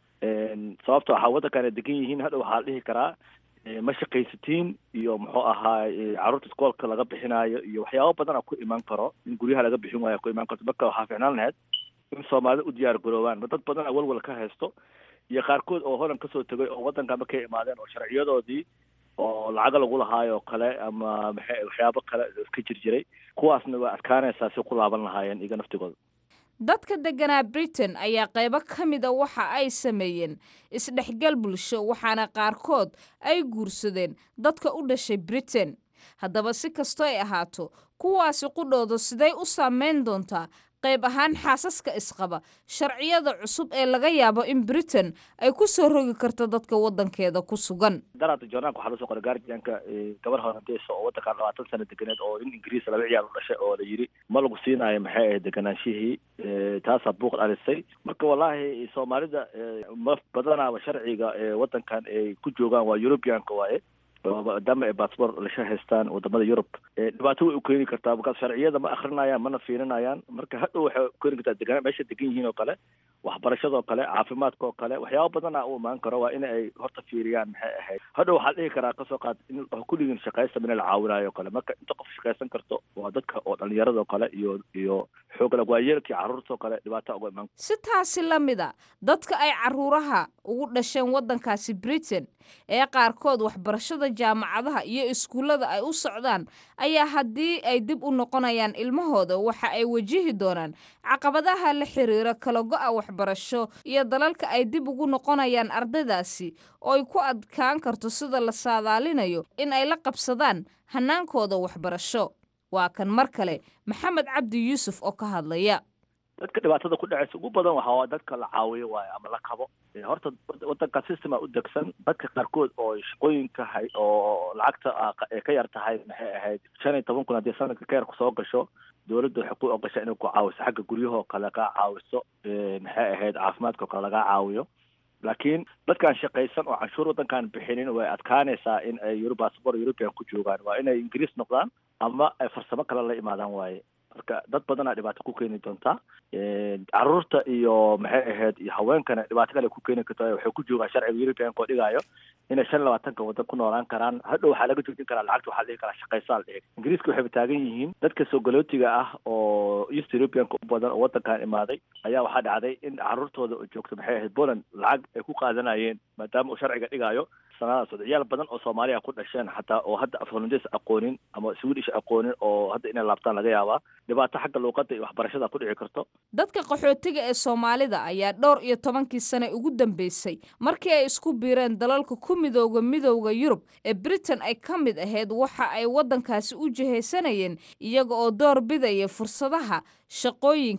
S10: sababta waxaa waddankan ay degan yihiin hadha waxaa la dhihi karaa ma shaqaysatiin iyo muxuu ahaa carruurta iskoolka laga bixinaayo iyo waxyaabo badana ku imaan karo in guryaha laga bixin waayo ku imaan karto marka waxaa ficnaan lahayd in soomaalida u diyaar garoobaan ma dad badana walwal ka haysto iyo qaarkood oo holland kasoo tegay oo waddanka markay imaadeen oo sharciyadoodii oo lacaga lagu lahaayo kale ama maxay waxyaabo kale iska jir jiray kuwaasna waa adkaanaysaa si ku laaban lahaayeen iyaga naftigooda
S1: dadka deganaa britain ayaa qaybo ka mida waxa ay sameeyeen isdhexgal bulsho waxaana qaarkood ay guursadeen dadka u dhashay britain haddaba si kastoo ay ahaato kuwaasi qudhooda siday u saameyn doontaa qayb ahaan xaasaska isqaba sharciyada cusub ee laga yaabo in britain ay ku soo rogi karto dadka waddankeeda ku sugan
S10: daraada joornaanka waxaa loo soo qoray guardianka gabar holandeysa oo waddankan labaatan sano deganeed oo in ingiriis laba ciyaar u dhashay oo la yidhi ma lagu siinaayo maxay ahayd deganaanshihii taasaa buuq dhalisay marka wallaahi soomaalida ma badanaaba sharciga waddankan ay ku joogaan waa europeanka waaye maadaama ay bassbort lasha haystaan wadamada yurub dhibaato way u keeni kartaa markaas sharciyada ma akrinayaan mana fiirinayaan marka hadhow waxay keeni kartaa degaan meesha degan yihiin oo kale waxbarashadoo kale caafimaadka oo kale waxyaaba badana u imaan karo waa in ay horta fiiriyaan maxay ahayd hadhow waxaa dhihi karaa kasoo qaad in kulligiin shaqaysta mina la caawinayo o kale marka inta qof shaqaysan karto waa dadka oo dhalinyaradao kale iyo iyo xoogla waayeelkii carruurtao kale dhibaata uga imaan
S1: si taasi la mida dadka ay caruuraha ugu dhasheen waddankaasi britain ee qaarkood waxbarashada jaamacadaha iyo iskuullada ay u socdaan ayaa haddii ay dib u noqonayaan ilmahooda waxa ay wajihi doonaan caqabadaha la xiriira kala go-a waxbarasho iyo dalalka ay dib ugu noqonayaan ardaydaasi oo ay ku adkaan karto sida la saadaalinayo in ay la qabsadaan hannaankooda waxbarasho waa kan mar kale maxamed cabdi yuusuf oo ka hadlaya
S10: dadka dhibaatada ku dhacaysa ugu badan waxaa dadka la caawiyo waayo ama la kabo horta waddanka systema u degsan dadka qaarkood oo shaqooyinka hay oo lacagta ay ka yar tahay maxay ahayd shan iyo toban kun haddii sanadka ka yar kusoo gasho dowladda waxay ku ogasha inay ku caawiso xagga guryahoo kale kaa caawiso maxay ahayd caafimaadkao kale lagaa caawiyo laakiin dadkaan shaqaysan oo canshuur waddankaan bixinin way adkaanaysaa in ay eurobasbor european ku joogaan waa inay ingiriis noqdaan ama ay farsamo kale la imaadaan waaye marka dad badanaa dhibaato ku keeni doontaa caruurta iyo maxay ahayd iyo haweenkana dhibaato kale ku keeni karta waxay ku joogaan sharciga europeanka oo dhigaayo inay shan labaatanka waddan ku noolaan karaan hadhow waxaa laga joojin karaa lacagta waxaa dhihi karaa shaqaysaa la dhihi ingiriiska waxayba taagan yihiin dadka soogolootiga ah oo east europeanka u badan oo waddankan imaaday ayaa waxaa dhacday in caruurtooda oo joogto maxay ahayd poland lacag ay ku qaadanayeen maadaama uu sharciga dhigaayo sanadaas ciyaal badan oo soomaaliya ku dhasheen xataa oo hadda af holandes aqoonin ama swedish aqoonin oo hadda inay laabtaan laga yaabaa dhibaato xagga luuqadda iyo waxbarashada ku dhici karto
S1: dadka qaxootiga ee soomaalida ayaa dhowr iyo tobankii sane ugu dambeysay markii ay isku biireen dalalka ku midooda midowda yurub ee britain ay ka mid ahayd waxa ay waddankaasi u jihaysanayeen iyaga oo door bidaya fursadaha shaqooyinka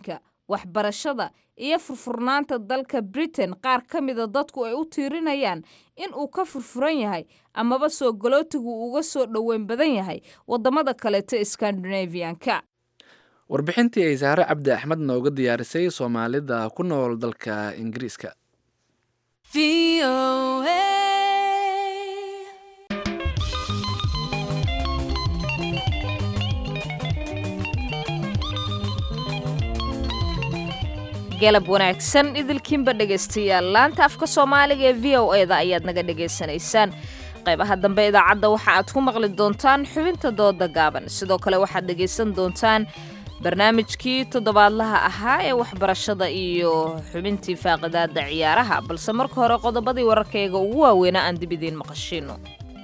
S1: waxbarashada iyo furfurnaanta dalka britain qaar ka mida dadku ay u tiirinayaan in uu ka furfuran yahay amaba soo galootigu uga soo dhoweyn badan yahay waddamada kaleeto skandinavianka
S2: warbixintii ay saare cabdi axmed nooga diyaarisay soomaalida ku nool dalka ingiriiska
S1: galab wanaagsan idilkiinba dhegaystayaal laanta afka soomaaliga ee v o eda ayaad naga dhegaysanaysaan qaybaha dambe idaacadda waxa aad ku maqli doontaan xubinta dooda gaaban sidoo kale waxaad dhegaysan doontaan barnaamijkii toddobaadlaha ahaa ee waxbarashada iyo xubintii faaqidaada ciyaaraha balse marka hore qodobadii wararkayga ugu waaweynaa aan dib idiin maqashiino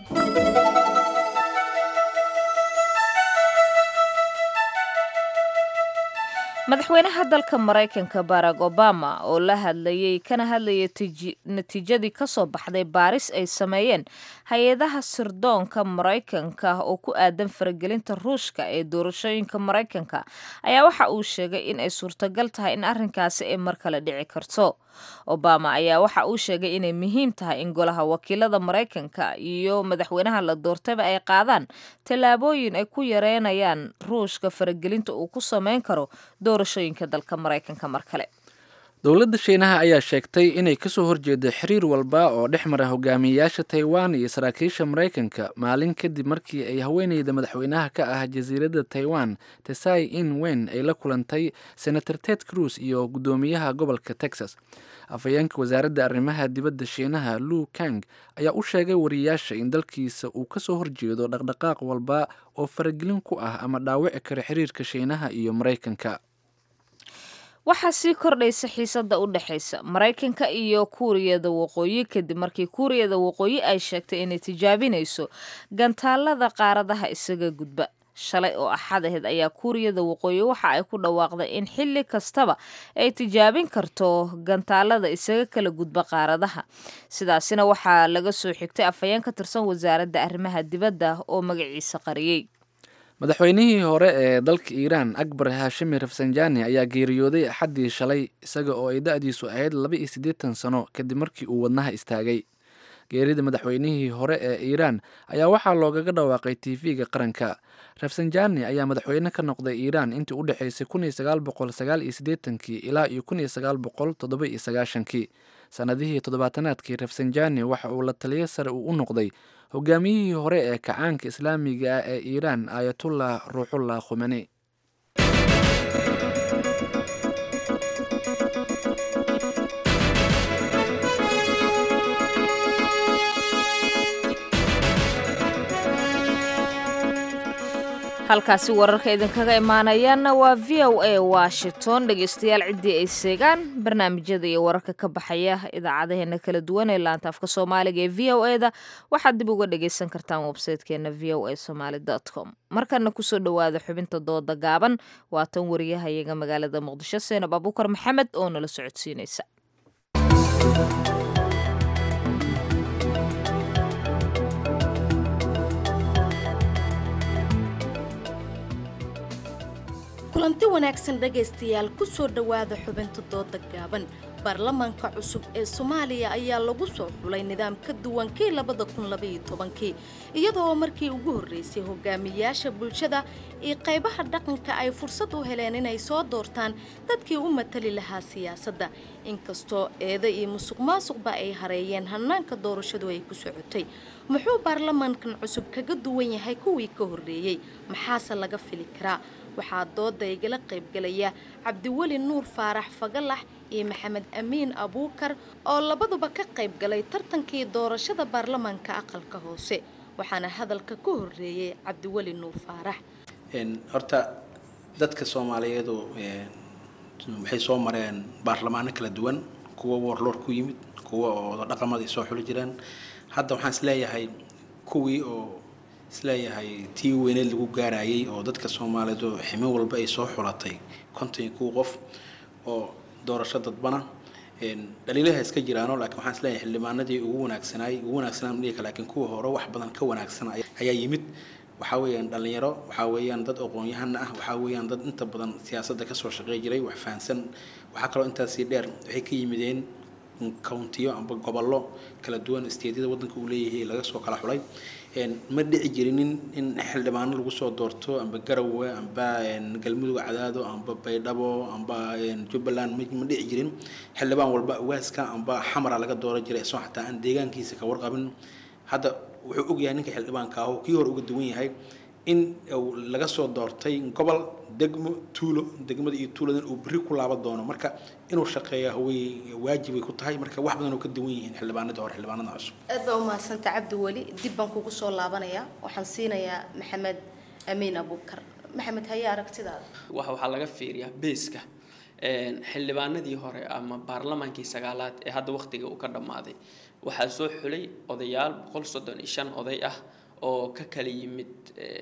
S1: madaxweynaha dalka maraykanka barack obama oo la hadlayay kana hadlayay natiijadii kasoo baxday baaris ay sameeyeen hay-adaha sirdoonka maraykanka oo ku aadan faragelinta ruushka ee doorashooyinka maraykanka ayaa waxa uu sheegay in ay suurtagal tahay in arrinkaasi ay mar kale dhici karto obama ayaa waxa uu sheegay inay muhiim tahay in golaha wakiilada maraykanka iyo madaxweynaha la doortayba ay qaadaan tallaabooyin ay ku yareynayaan ruushka faragelinta uu ku sameyn karo doorashooyinka dalka maraykanka mar kale
S2: dowladda shiinaha ayaa sheegtay inay kasoo horjeedo xiriir walba oo dhex mara hogaamiyeyaasha taiwan iyo saraakiisha maraykanka maalin kadib markii ay haweeneyda madaxweynaha ka ah jasiiradda taiwan tesai in wen ay la kulantay senator ted cruz iyo guddoomiyaha gobolka texas afhayeenka wasaaradda arrimaha dibadda shiinaha lu kang ayaa u sheegay wariyaasha in dalkiisa uu kasoo horjeedo dhaqdhaqaaq walba oo faragelin ku ah ama dhaawici kara xiriirka shiinaha iyo maraykanka
S1: waxaa sii kordhaysa xiisadda u dhexaysa maraykanka iyo kuuriyada waqooyi kadib markii kuuriyada waqooyi ay sheegtay inay tijaabinayso gantaalada qaaradaha isaga gudba shalay oo axad aheyd ayaa kuuriyada waqooyi waxa ay ku dhawaaqday in xilli kastaba ay tijaabin karto gantaalada isaga kala gudba qaaradaha sidaasina waxaa laga soo xigtay afhayeen ka tirsan wasaaradda arrimaha dibadda oo magaciisa qariyey
S2: madaxweynihii hore ee dalka iiraan akbar haashimi rafsanjani ayaa geeriyooday axaddii shalay isaga oo ay da-diisu ahayd laba iyo siddeetan sano kadib markii uu wadnaha istaagay geerida madaxweynihii hore ee iiraan ayaa waxaa loogaga dhawaaqay tv-ga qaranka rafsanjani ayaa madaxweyne ka noqday iiraan intii u dhexaysay kun iyo sagaal boqol sagaal iyo siddeetankii ilaa iyo kun iyo sagaal boqol toddoba iyo sagaashankii sannadihii toddobaatanaadkii rafsanjani waxa uu la taliyo sare uu u noqday hogaamiyihii hore ee kacaanka islaamiga ah ee iiraan aayatullah ruuxullah khumani
S1: halkaasi wararka idinkaga imaanayaanna waa v o a washington dhegeystayaal ciddii ay seegaan barnaamijyada iyo wararka ka baxaya idaacadaheena kala duwan ee laanta afka soomaaliga ee v o eda waxaad dib uga dhageysan kartaan websaytekeena v o a somaly com markana kusoo dhowaada xubinta dooda gaaban waa tan wariyahayaga magaalada muqdisho seenab abuukar maxamed oo nala socodsiinaysa
S11: kulanti wanaagsan dhegaystayaal ku soo dhowaada xubinta dooda gaaban baarlamaanka cusub ee soomaaliya ayaa lagu soo xulay nidaam ka duwan kii labada kun labaiyo tobankii iyadoo markii ugu horreysay hogaamiyaasha bulshada iyo qaybaha dhaqanka ay fursad u heleen inay soo doortaan dadkii u matali lahaa siyaasadda inkastoo eeda iyo musuq maasuqba ay hareeyeen hannaanka doorashadu ay ku socotay muxuu baarlamaankan cusub kaga duwan yahay kuwii ka horreeyey maxaase laga fili karaa waxaa dooda igala qaybgalaya cabdiweli nuur faarax fagalax iyo maxamed amiin abuukar oo labaduba ka qayb galay tartankii doorashada baarlamaanka aqalka hoose waxaana hadalka ka horreeyey cabdiweli nuur faarax
S12: horta dadka soomaaliyeedu waxay soo mareen baarlamaano kala duwan kuwa warloor ku yimid kuwa oo dhaqamadii soo xuli jireen hadda waxaan isleeyahay kuwii oo isleeyahay tii weyneed lagu gaarayay oo dadka soomaaliyeed oo ximo walba ay soo xulatay konton iyo kuwa qof oo doorasho dadbana dhaliilaha iska jiraano laakiin waxaan isleeyahay xildhibaanadii ugu wanaagsanaay ugu wanaagsanaa dhihi laakiin kuwa hore wax badan ka wanaagsan ayaa yimid waxaa weeyaan dhalinyaro waxaa weeyaan dad aqoon-yahana ah waxaa weeyaan dad inta badan siyaasadda kasoo shaqey jiray wax fahansan waxaa kaloo intaasii dheer waxay ka yimideen countiyo amba gobollo kala duwan isteedyada waddanka uu leeyahay laga soo kala xulay ma dhici jirinin in xildhibaano lagu soo doorto amba garowe amba galmudug cadaado amba baydhabo amba jubbaland ma dhici jirin xildhibaan walba waaska amba xamara laga dooran jiray isagoo xataa aan deegaankiisa ka warqabin hadda wuxuu ogyahay ninka xildhibaanka ah oo kii hore uga duwan yahay in laga soo doortay gobol degmo tuulo degmada iyo tuuladan uu berri ku laaban doono marka inuu shaqeeya way waajibay ku tahay marka wax badan oo ka duwan yihiin xildhibaanadii hore xildhibaanada cusub
S11: aad baa umahadsanta cabdi weli dib baan kugu soo laabanayaa waxaan siinayaa maxamed amiin abuukar maxamed haye aragtidaada
S13: waxa waxaa laga fiiriyaa beeska xildhibaanadii hore ama baarlamaankii sagaalaad ee hadda waqtiga uu ka dhammaaday waxaa soo xulay odayaal boqol soddon iyo shan oday ah oo ka kala yimid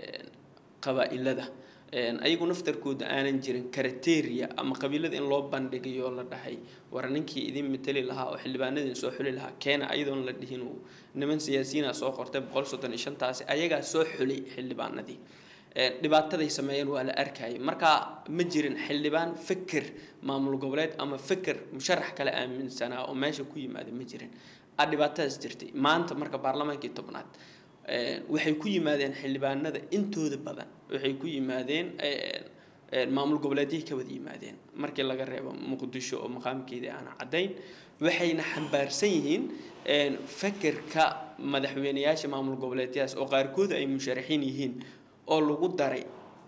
S13: qabaa'ilada ayagu naftarkooda aanan jirin karateria ama qabiilada in loo bandhigayo la dhahay war ninkii idin matali lahaa oo xildhibaanadin soo xuli lahaa keena ayadoon la dhihin uu niman siyaasiyiina soo qortay boqol soddon iyo shantaasi ayagaa soo xulay xildhibaanadii dhibaataday sameeyeen waa la arkayay marka ma jirin xildhibaan fikir maamul goboleed ama fikir musharax kale aaminsanaa oo meesha ku yimaada ma jirin a dhibaatadaas jirtay maanta marka baarlamaankii tobnaad waxay ku yimaadeen xildhibaanada intooda badan waxay ku yimaadeen maamul goboleedyay ka wada yimaadeen markii laga reebo muqdisho oo maqaamkeedii aan caddayn waxayna xambaarsan yihiin fikirka madaxweyneyaasha maamul goboleedyadaas oo qaarkood ay musharaxiin yihiin oo lagu daray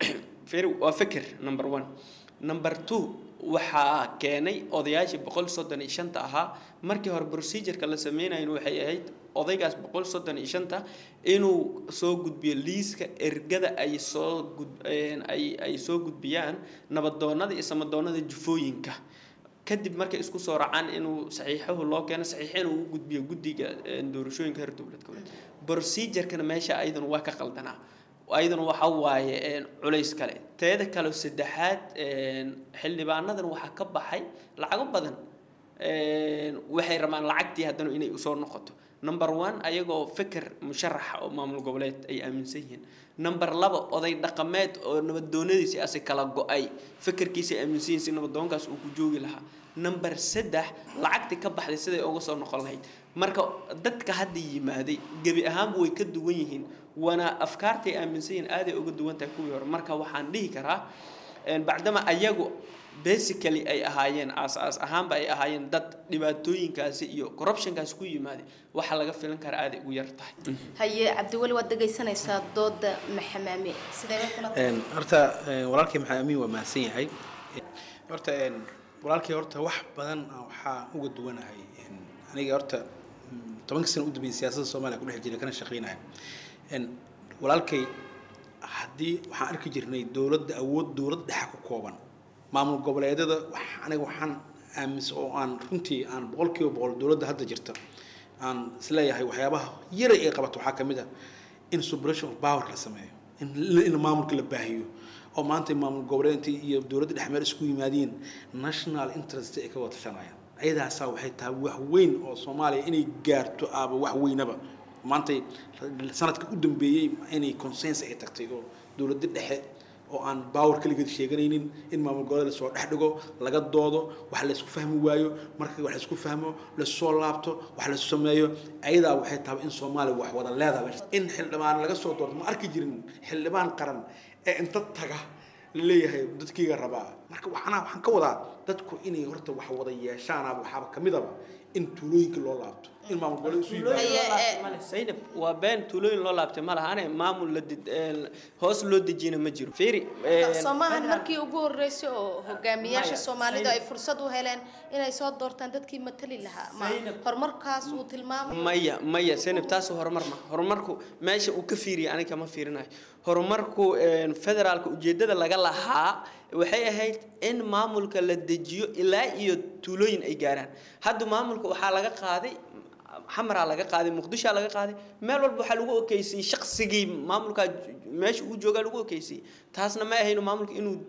S13: waa fikir number one number two waxaa keenay odayaashii boqol soddon iyo shanta ahaa markii hore procedureka la sameynayn waxay ahayd odaygaas boqol soddon iyo shanta inuu soo gudbiyo liiska ergada ay soo gud ay ay soo gudbiyaan nabadoonada iyo samadoonada jufooyinka kadib markay isku soo raacaan inuu saxiixahu loo keeno saxiixin uu u gudbiyo guddiga doorashooyinka heer dowlad goboleed procedurekana meesha ayadana waa ka qaldanaa ayaduna waxa waaye culays kale teeda kale saddexaad xildhibaanadan waxaa ka baxay lacago badan waxay rabaan lacagtii haddana inay usoo noqoto number one ayagoo fikir musharaxa oo maamul goboleed ay aaminsan yihiin number laba oday dhaqameed oo nabadoonadiisi asi kala go-ay fikirkiisa aaminsan yihiin si nabadoonkaas uu ku joogi lahaa number saddex lacagtii ka baxday siday uga soo noqon lahayd marka dadka hadda yimaaday gebi ahaanba way ka duwan yihiin waana afkaartay aaminsan yihiin aaday uga duwan tahay kuwii hore marka waxaan dhihi karaa bacdama ayagu basically ay ahaayeen aas-aas ahaanba ay ahaayeen dad dhibaatooyinkaasi iyo corruptionkaasi ku yimaaday waxaa laga filan karaa aaday ugu yar tahay
S11: haye cabdiweli waad dhegaysanaysaa dooda maxamaame sidee kula
S12: horta walaalkii maxamed amiin waa mahadsan yahay horta walaalkii horta wax badan waxaa uga duwanahay aniga horta tobankii sana u dambeeyay siyaasadda soomaaliya ku dhex jiray kana shaqeynaya walaalkay haddii waxaan arki jirnay dowladda awood dowlad dhexa ku kooban maamul goboleedyada wax aniga waxaan aaminsan oo aan runtii aan boqolkiiba boqol dowladda hadda jirta aan isleeyahay waxyaabaha yaray ay qabato waxaa ka mid ah in separation of power la sameeyo in in maamulka la baahiyo oo maanta maamul goboleedkii iyo dowladda dhex meel isku yimaadiin national interest ay ka wada tashanayaan ayadaasaa waxay tahay wax weyn oo soomaaliya inay gaarto aaba wax weynaba maanta sanadka u dambeeyey inay consensus ay tagtay oo dowladda dhexe oo aan baawar kaligeed sheeganaynin in maamul goboleed lasoo dhex dhigo laga doodo wax laysku fahmi waayo marka wax laysku fahmo lasoo laabto wax lasu sameeyo ayadaa waxay tahay in soomaaliya wax wada leedahay in xildhibaan laga soo doorto ma arki jirin xildhibaan qaran ee inta taga laleeyahay dadkiiga rabaa marka waxaana waxaan ka wadaa dadku inay horta wax wada yeeshaanaaba waxaaba kamidaba in tuulooyinka loo laabto in maamul goboleed isu yimaado
S13: saynab waa been tuulooyin loo laabtay ma lahane maamul la did- een, hoos loo dejiyana ma jiro fiiri een,
S11: soomahan markii ugu horeysay oo hogaamiyaasha
S13: Maya,
S11: soomaalidu ay
S13: Zaynab.
S11: fursad u heleen inay soo doortaan dadkii matali lahaa ma horumarkaas uu tilmaamay
S13: maya maya senab taas horumar ma horumarku meesha uu ka fiiriya aniga ma fiirinayo horumarku een, federaalka ujeedada laga lahaa waxay ahayd in maamulka la dejiyo ilaa iyo tuulooyin ay gaaraan hadda maamulka waxaa laga qaaday xamaraa laga qaaday muqdishaa laga qaaday meel walba waxaa lagu okeysiyey shaqsigii maamulkaa meesha uu joogaa lagu okeysiyey taasna ma ahayno maamulka inuu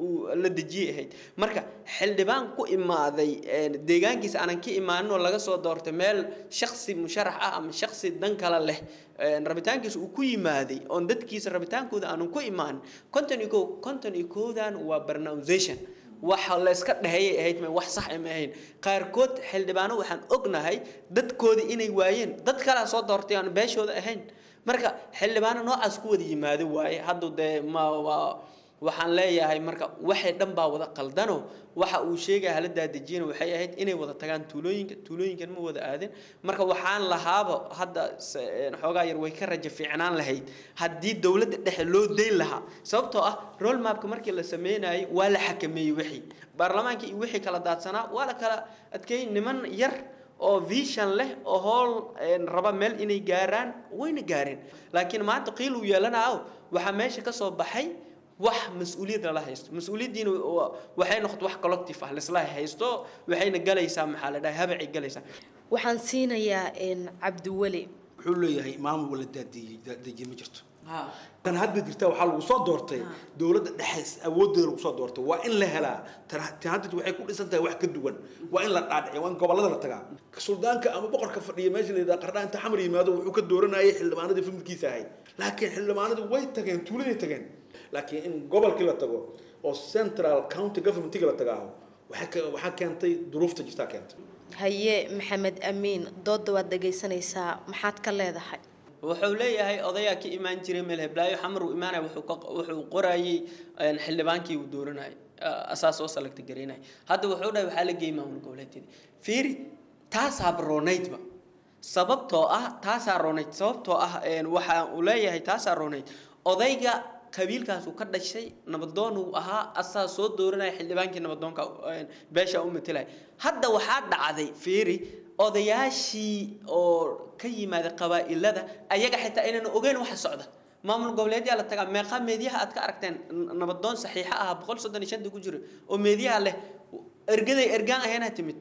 S13: uu la dejiyay ahayd marka xildhibaan ku imaaday deegaankiisa aanan ka imaanin oo laga soo doortay meel shaksi musharax ah ama shaksi dan kale leh rabitaankiisa uu ku yimaaday oon dadkiisa rabitaankooda aanan ku imaanin konton iyo kow konton iyo kowdan waa pronunciation waxa layska dhehayay ahayd ma wax sax ma ahayn qaarkood xildhibaano waxaan ognahay dadkoodii inay waayeen dad kalea soo doortay aan beeshooda ahayn marka xildhibaano noocaas ku wada yimaado waaye hadda dee ma waa waxaan leeyahay marka waxay dhan baa wada qaldano waxa uu sheegaya hala daadejiyana waxay ahayd inay wada tagaan tuulooyinka tuulooyinkan ma wada aadin marka waxaan lahaaba hadda xoogaa yar way ka raja fiicnaan lahayd haddii dowladda dhexe loo dayn lahaa sababtoo ah roll mapka markii la sameynayay waa la xakameeyey wixii baarlamaanka iyo wixii kala daadsanaa waa la kala adkeeyey niman yar oo vision leh oo howl raba meel inay gaaraan wayna gaareen laakiin maanta qiil uu yeelanaayo waxaa meesha ka soo baxay wax mas-uuliyad lala haysto mas-uuliyaddiina waxay noqoto wax collective ah laisla haysto waxayna galaysaa maxaa la dhahay habacay galaysaa
S11: waxaan siinayaa cabdiweli
S12: wuxuu leeyahay maamul wala daadiyey daadiye ma jirto tan hadda jirta waxaa lagu soo doortay dowladda dhexe awoodeeda lagu soo doortay waa in la helaa tan hadda waxay ku dhisan tahay wax ka duwan waa in la dhaadhiciya waa in gobollada la tagaa suldaanka ama boqorka fadhiya meesha la yidhaha qardhaa inta xamar yimaado wuxuu ka dooranayay xildhibaanadii familkiisa ahayd laakiin xildhibaanadii way tageen tuuladay tageen laakiin in gobolkii la tago oo central county governmentiga la tagaaho waxaa keentay duruufta jirtaa keentay
S11: haye maxamed amiin dooda waad dhegaysanaysaa maxaad ka leedahay
S13: wuxuu leeyahay odayaa ka imaan jiray meel heblaayo xamar uu imaanaya wuxuu qorayay xildhibaankii uu dooranayay asaas oo salagta garaynaya hadda wuxuu dhahay waxaa la geeyay maamul goboleedyada fiiri taasaaba roonaydba sababtoo ah taasaa roonayd sababtoo ah waxa uu leeyahay taasaa roonayd odayga qabiilkaas uu ka dhashay nabadoon uu ahaa asaa soo dooranaya xildhibaankii nabadoonka beesha u matelaya hadda waxaa dhacday fiiri odayaashii oo ka yimaada qabaa'ilada ayaga xitaa inaan ogeyn waxa socda maamul goboleedyaa la tagaa meeqa meediyaha aad ka aragteen nabadoon saxiixa ah boqol soddon iyo shanta ku jira oo meediyaha leh ergaday ergaan ahayna timid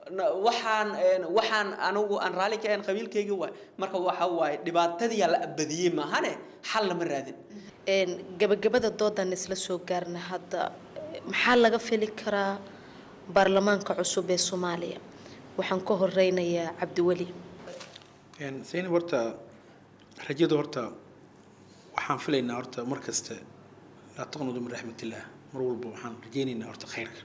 S13: waxaan waxaan anigu aan raalli ka ahayn qabiilkayga waay marka waxa waaye dhibaatadiyaa la abadiyey maahane xal lama raadin
S11: gabagabada doodan isla soo gaarna hadda maxaa laga fili karaa baarlamaanka cusub ee soomaaliya waxaan ka horeynayaa cabdiweli
S12: saynab horta rajada horta waxaan filaynaa horta mar kasta laa taqnudu min raxmatillaah mar walba waxaan rajaynaynaa horta khayrka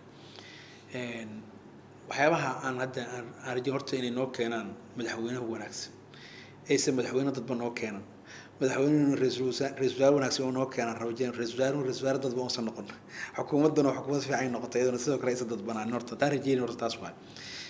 S12: waxyaabaha aan hadda aan rajayn horta inay noo keenaan madaxweynaha wanaagsan aysan madaxweyne dadba noo keenan madaxweynuhu ra-iisul wasaare wanaagsan oo noo keenaan rabajeyn ra-isul wasaaruhu ra-isul wasaare dadba uusan noqon xukuumaddana xukuumad fiican ay noqotay iyaduna sidoo kale aysan dadbanaan horta taa rajeynayn horta taas waay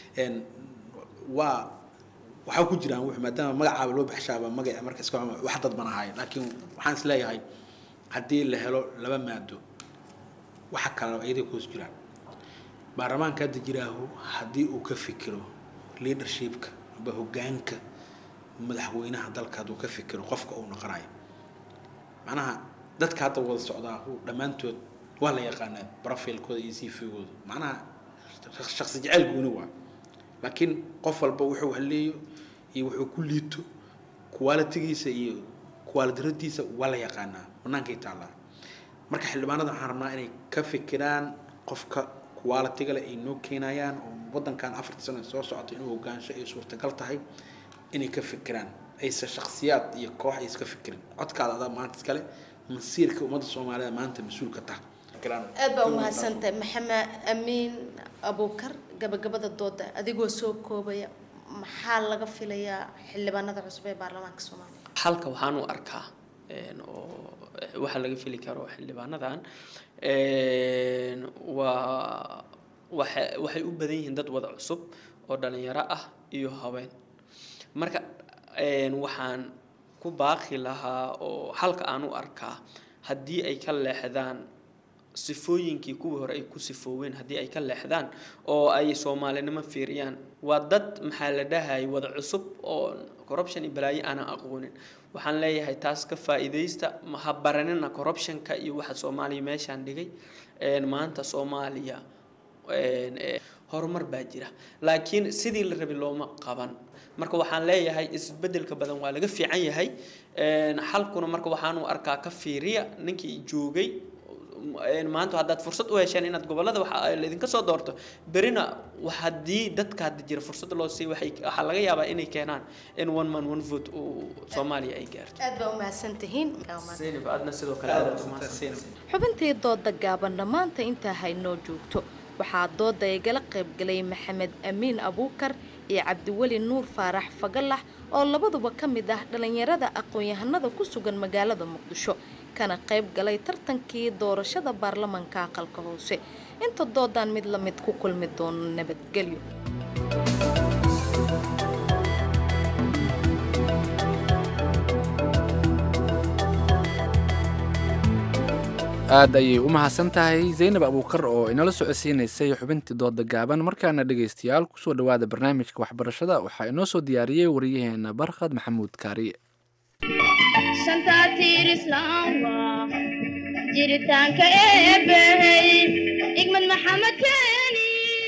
S12: waa waxaa ku jiraan wuxuu maadaama magacaaba loo baxshaaba magaca marka iska wax dadban ahaay laakiin waxaan is leeyahay haddii la helo laba maado waxa kale iyadii kuus jiraan baarlamaanka hadda jiraahu haddii uu ka fikiro leadershipka aba hoggaanka madaxweynaha dalka hadduu ka fikiro qofka uu noqonayo macnaha dadka hadda wada socdaa dhammaantood waa la yaqaanaa profilkooda iyo cv-gooda macnaha shaksi jeceyl gooni waa laakiin qof walba wuxuu haleeyo iyo wuxuu ku liito qualitigiisa iyo qualidaradiisa waa la yaqaanaa bannaankay taallaa marka xildhibaanada waxaan rabnaa inay ka fikiraan qofka qualitiga leh ay noo keenayaan oo waddankan afarta sano soo socota inuu hogaansho ay suurtagal tahay inay ka fikiraan aysan shaksiyaad iyo koox ay iska fikirin codkaada adaa maanta iskale masiirka ummadda soomaalida maanta mas-uul ka taha
S11: aad baa umahadsantahay maxamed amiin abuukar gabagabada dooda adigoo soo koobaya maxaa laga filayaa xildhibaanada cusub ee baarlamaanka soomaaliya
S13: halka waxaan u arkaa oo waxaa laga fili karo xildhibaanadan waa waxa waxay u badan yihiin dad wada cusub oo dhalinyaro ah iyo haween marka waxaan ku baaqi lahaa oo halka aan u arkaa haddii ay ka leexdaan sifooyinkii kuwii hore ay ku sifooween haddii ay ka leexdaan oo ay soomaalinimo fiiriyaan waa dad maxaa la dhahay wada cusub oo corruption iyo balaayo aanan aqoonin waxaan leeyahay taas ka faa'iidaysta ha baranina corruptionka iyo waxa soomaaliya meeshaan dhigay maanta soomaaliya horumar baa jira laakiin sidii la rabay looma qaban marka waxaan leeyahay isbedelka badan waa laga fiican yahay xalkuna marka waxaanu arkaa ka fiiriya ninkii joogay een, maanta haddaad fursad u hesheen inaad gobolada waxa laydinka soo doorto berina wax haddii dadka hadda jira fursad loo siiy waxay waxaa laga yaabaa inay keenaan in one man one vote uu soomaaliya ay gaarto
S11: aad baa umahadsan tihiin
S13: zaynab aadna sidoo kale aad aad umahadsan
S11: xubintii dooda gaabanna maanta intaa haynoo joogto waxaa dooda igala qaybgalay maxamed amiin abuukar iyo cabdiweli nuur faarax fagalax oo labaduba ka mid ah dhallinyarada aqoon-yahanada ku sugan magaalada muqdisho kana qayb galay tartankii doorashada baarlamanka aqalka hoose inta doodaan mid la mid ku kulmi doono nabadgelyo
S2: aad ayay u mahadsan tahay zaynab abuukar oo inala socodsiinaysay xubintii dooda gaaban markaana dhegaystayaal kusoo dhowaada barnaamijka waxbarashada waxaa inoo soo diyaariyey wariyaheena barkhad maxamuud kaariye
S14: shanta tiir islaamka jiritaanka eebbahey igmad maxamed keeni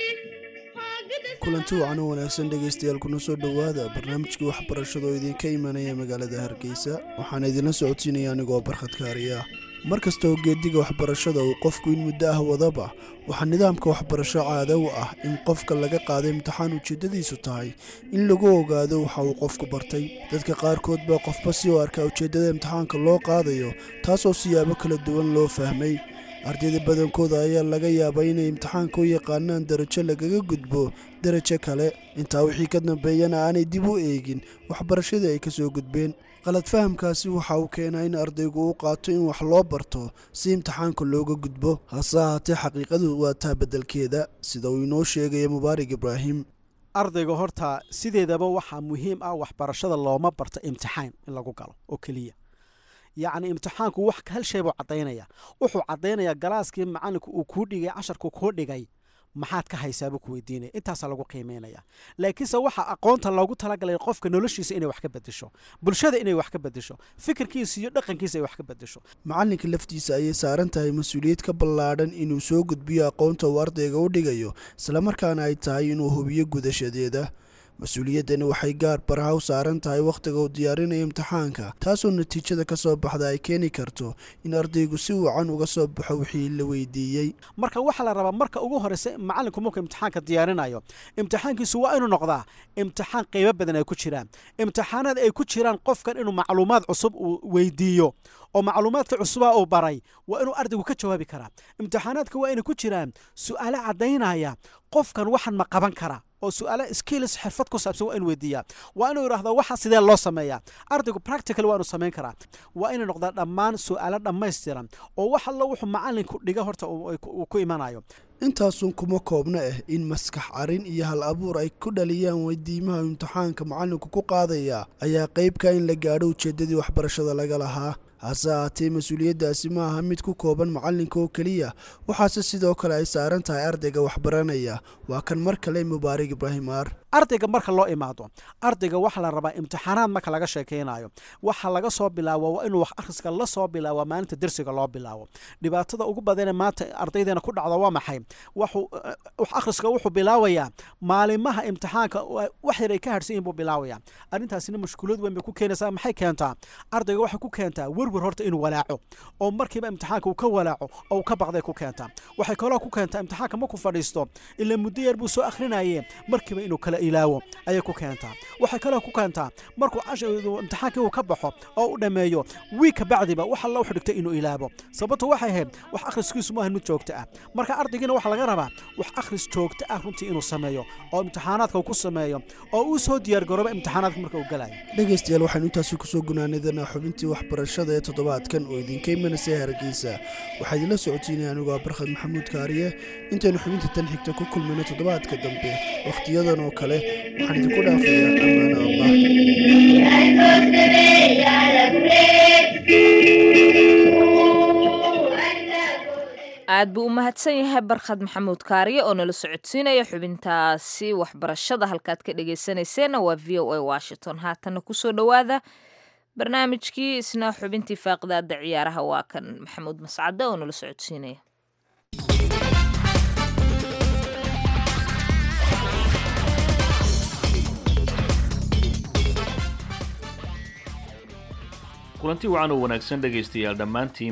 S15: kulanti wacan oo wanaagsan dhegaystayaal kuna soo dhowaada barnaamijkii waxbarashada oo idinka imanaya magaalada hargeysa waxaana idinla socodsiinaya anigoo barkhad kaariya mar kasta oo geediga waxbarashada uu qofku in muddo ah wadaba waxaa nidaamka waxbarasho caada u ah in qofka laga qaado imtixaan ujeeddadiisu tahay in lagu ogaado waxa uu qofku bartay dadka qaarkood baa qofba si u arkaa ujeeddada imtixaanka loo qaadayo taasoo siyaabo kala duwan loo fahmay ardayda badankooda ayaa laga yaabaa inay imtixaanka u yaqaanaan darajo lagaga gudbo darajo kale intaa wixii ka dambeeyana aanay dib u eegin waxbarashadii ay ka soo gudbeen qalad fahamkaasi waxa uu keenaa in ardaygu u qaato in wax loo barto si imtixaanka looga gudbo hase ahaatee xaqiiqadu waa taa beddelkeeda sida uu inoo sheegaya mubaarak ibraahim
S16: ardayga horta sideedaba waxaa muhiim ah waxbarashada looma barto imtixaan in lagu galo oo keliya yacni imtixaanku wax hal shay buu caddaynaya wuxuu caddaynayaa galaaskii macalinku uu kuu dhigay casharku kuu dhigay maxaad ka haysaabuu ku weydiinaya intaasaa lagu qiimeynaya laakiinse waxaa aqoonta loogu talagalay qofka noloshiisa inay wax ka bedesho bulshada inay wax ka bedesho fikirkiisa iyo dhaqankiisa ay wax ka bedesho
S15: macalinka laftiisa ayay saaran tahay mas-uuliyad ka ballaadhan inuu soo gudbiyo aqoonta uu ardayga u dhigayo islamarkaana ay tahay inuu hubiyo gudashadeeda mas-uuliyaddani waxay gaar baraha u saaran tahay wakhtiga uu diyaarinayo imtixaanka taasoo natiijada ka soo baxda ay keeni karto in ardaygu si wacan uga soo baxo wixii la weydiiyey
S16: marka waxaa la rabaa marka ugu horeysa macalinku markuu imtixaanka diyaarinayo imtixaankiisu waa inuu noqdaa imtixaan qeybo badan ay ku jiraan imtixaanaad ay ku jiraan qofkan inuu macluumaad cusub uu weydiiyo oo macluumaadka cusuba uu baray waa inuu ardaygu ka jawaabi karaa imtixaanaadka waa inay ku jiraan su-aalo caddaynaya qofkan waxan ma qaban kara oo su-aalo skills xirfad ku saabsan waa inu weydiiyaa waa inuu yidhahdo waxa sidee loo sameeyaa ardaygu practical waa inuu samayn karaa waa inay noqdaa dhammaan su-aalo dhammaystiran oo wax allo wuxuu macalinku dhiga horta uu ku imanayo
S15: intaasun kuma koobna ah in maskax carin iyo hal abuur ay ku dhaliyaan weydiimaha imtixaanka macalinku ku qaadaya ayaa qeybka in la gaadho ujeeddadii waxbarashada laga lahaa hase ahaatee mas-uuliyaddaasi ma aha mid ku kooban macalinka oo keliya waxaase sidoo kale ay saaran tahay ardayga waxbaranaya waa kan mar kale mubaarak ibraahim aar
S16: ardayga marka loo imaado ardayga waxaa la rabaa imtixaanaad marka laga sheekeynayo waxaa laga soo bilaabo waa inuu wax akhriska la soo bilaabo maalinta dersiga loo bilaabo dhibaatada ugu badane maanta ardaydeena ku dhacda waa maxay wax akhriska wuxuu bilaabayaa maalimaha imtixaanka wax yar ay ka harsan yihin buu bilaabaya arrintaasina mashkuulad weyn bay ku keenaysaa maxay keentaa ardayga waxay ku keentaa werwer horta inuu walaaco oo markiiba imtixaanka uu ka walaaco oo uu ka baqday ku keentaa waxay kaloo ku keentaa imtixaanka markuu fadhiisto ilaa muddo yar buu soo akhrinaye markiiba inuu kala ilaawo ayay ku keentaa waxay kaloo ku keentaa markuu imtixaankii uu ka baxo oo u dhammeeyo wiig ka bacdiba wax alla wuxuu dhigtay inuu ilaabo sababtu waxay ahayd wax akhriskiisu maahan mid joogto ah marka ardaygiina waxaa laga rabaa wax akhris joogto ah runtii inuu sameeyo oo imtixaanaadka uu ku sameeyo oo uu soo diyaargarooba imtixaanaadka marka uu galayo
S15: dhegaystayaal waxaynu intaasi kusoo gunaanadanaa xubintii waxbarashada ee toddobaadkan oo idinka imanaysa hargeysa waxaa idinla socotiinaya anigoo barkhad maxamuud kaariye intaynu xubinta tan xigta ku kulmayno toddobaadka dambe wakhtiyadan oo kale waxaan idinku dhaafayaa
S1: aad buu u mahadsan yahay barkhad maxamuud kaariye oo nala socodsiinaya xubintaasi waxbarashada halkaad ka dhegaysanayseena waa v o a washington haatana kusoo dhowaada barnaamijkii isna xubintii faaqidaada ciyaaraha waa kan maxamuud mascade oo nala socodsiinaya
S17: kulanti wacan oo wanaagsan dhegaystayaal dhammaantiinba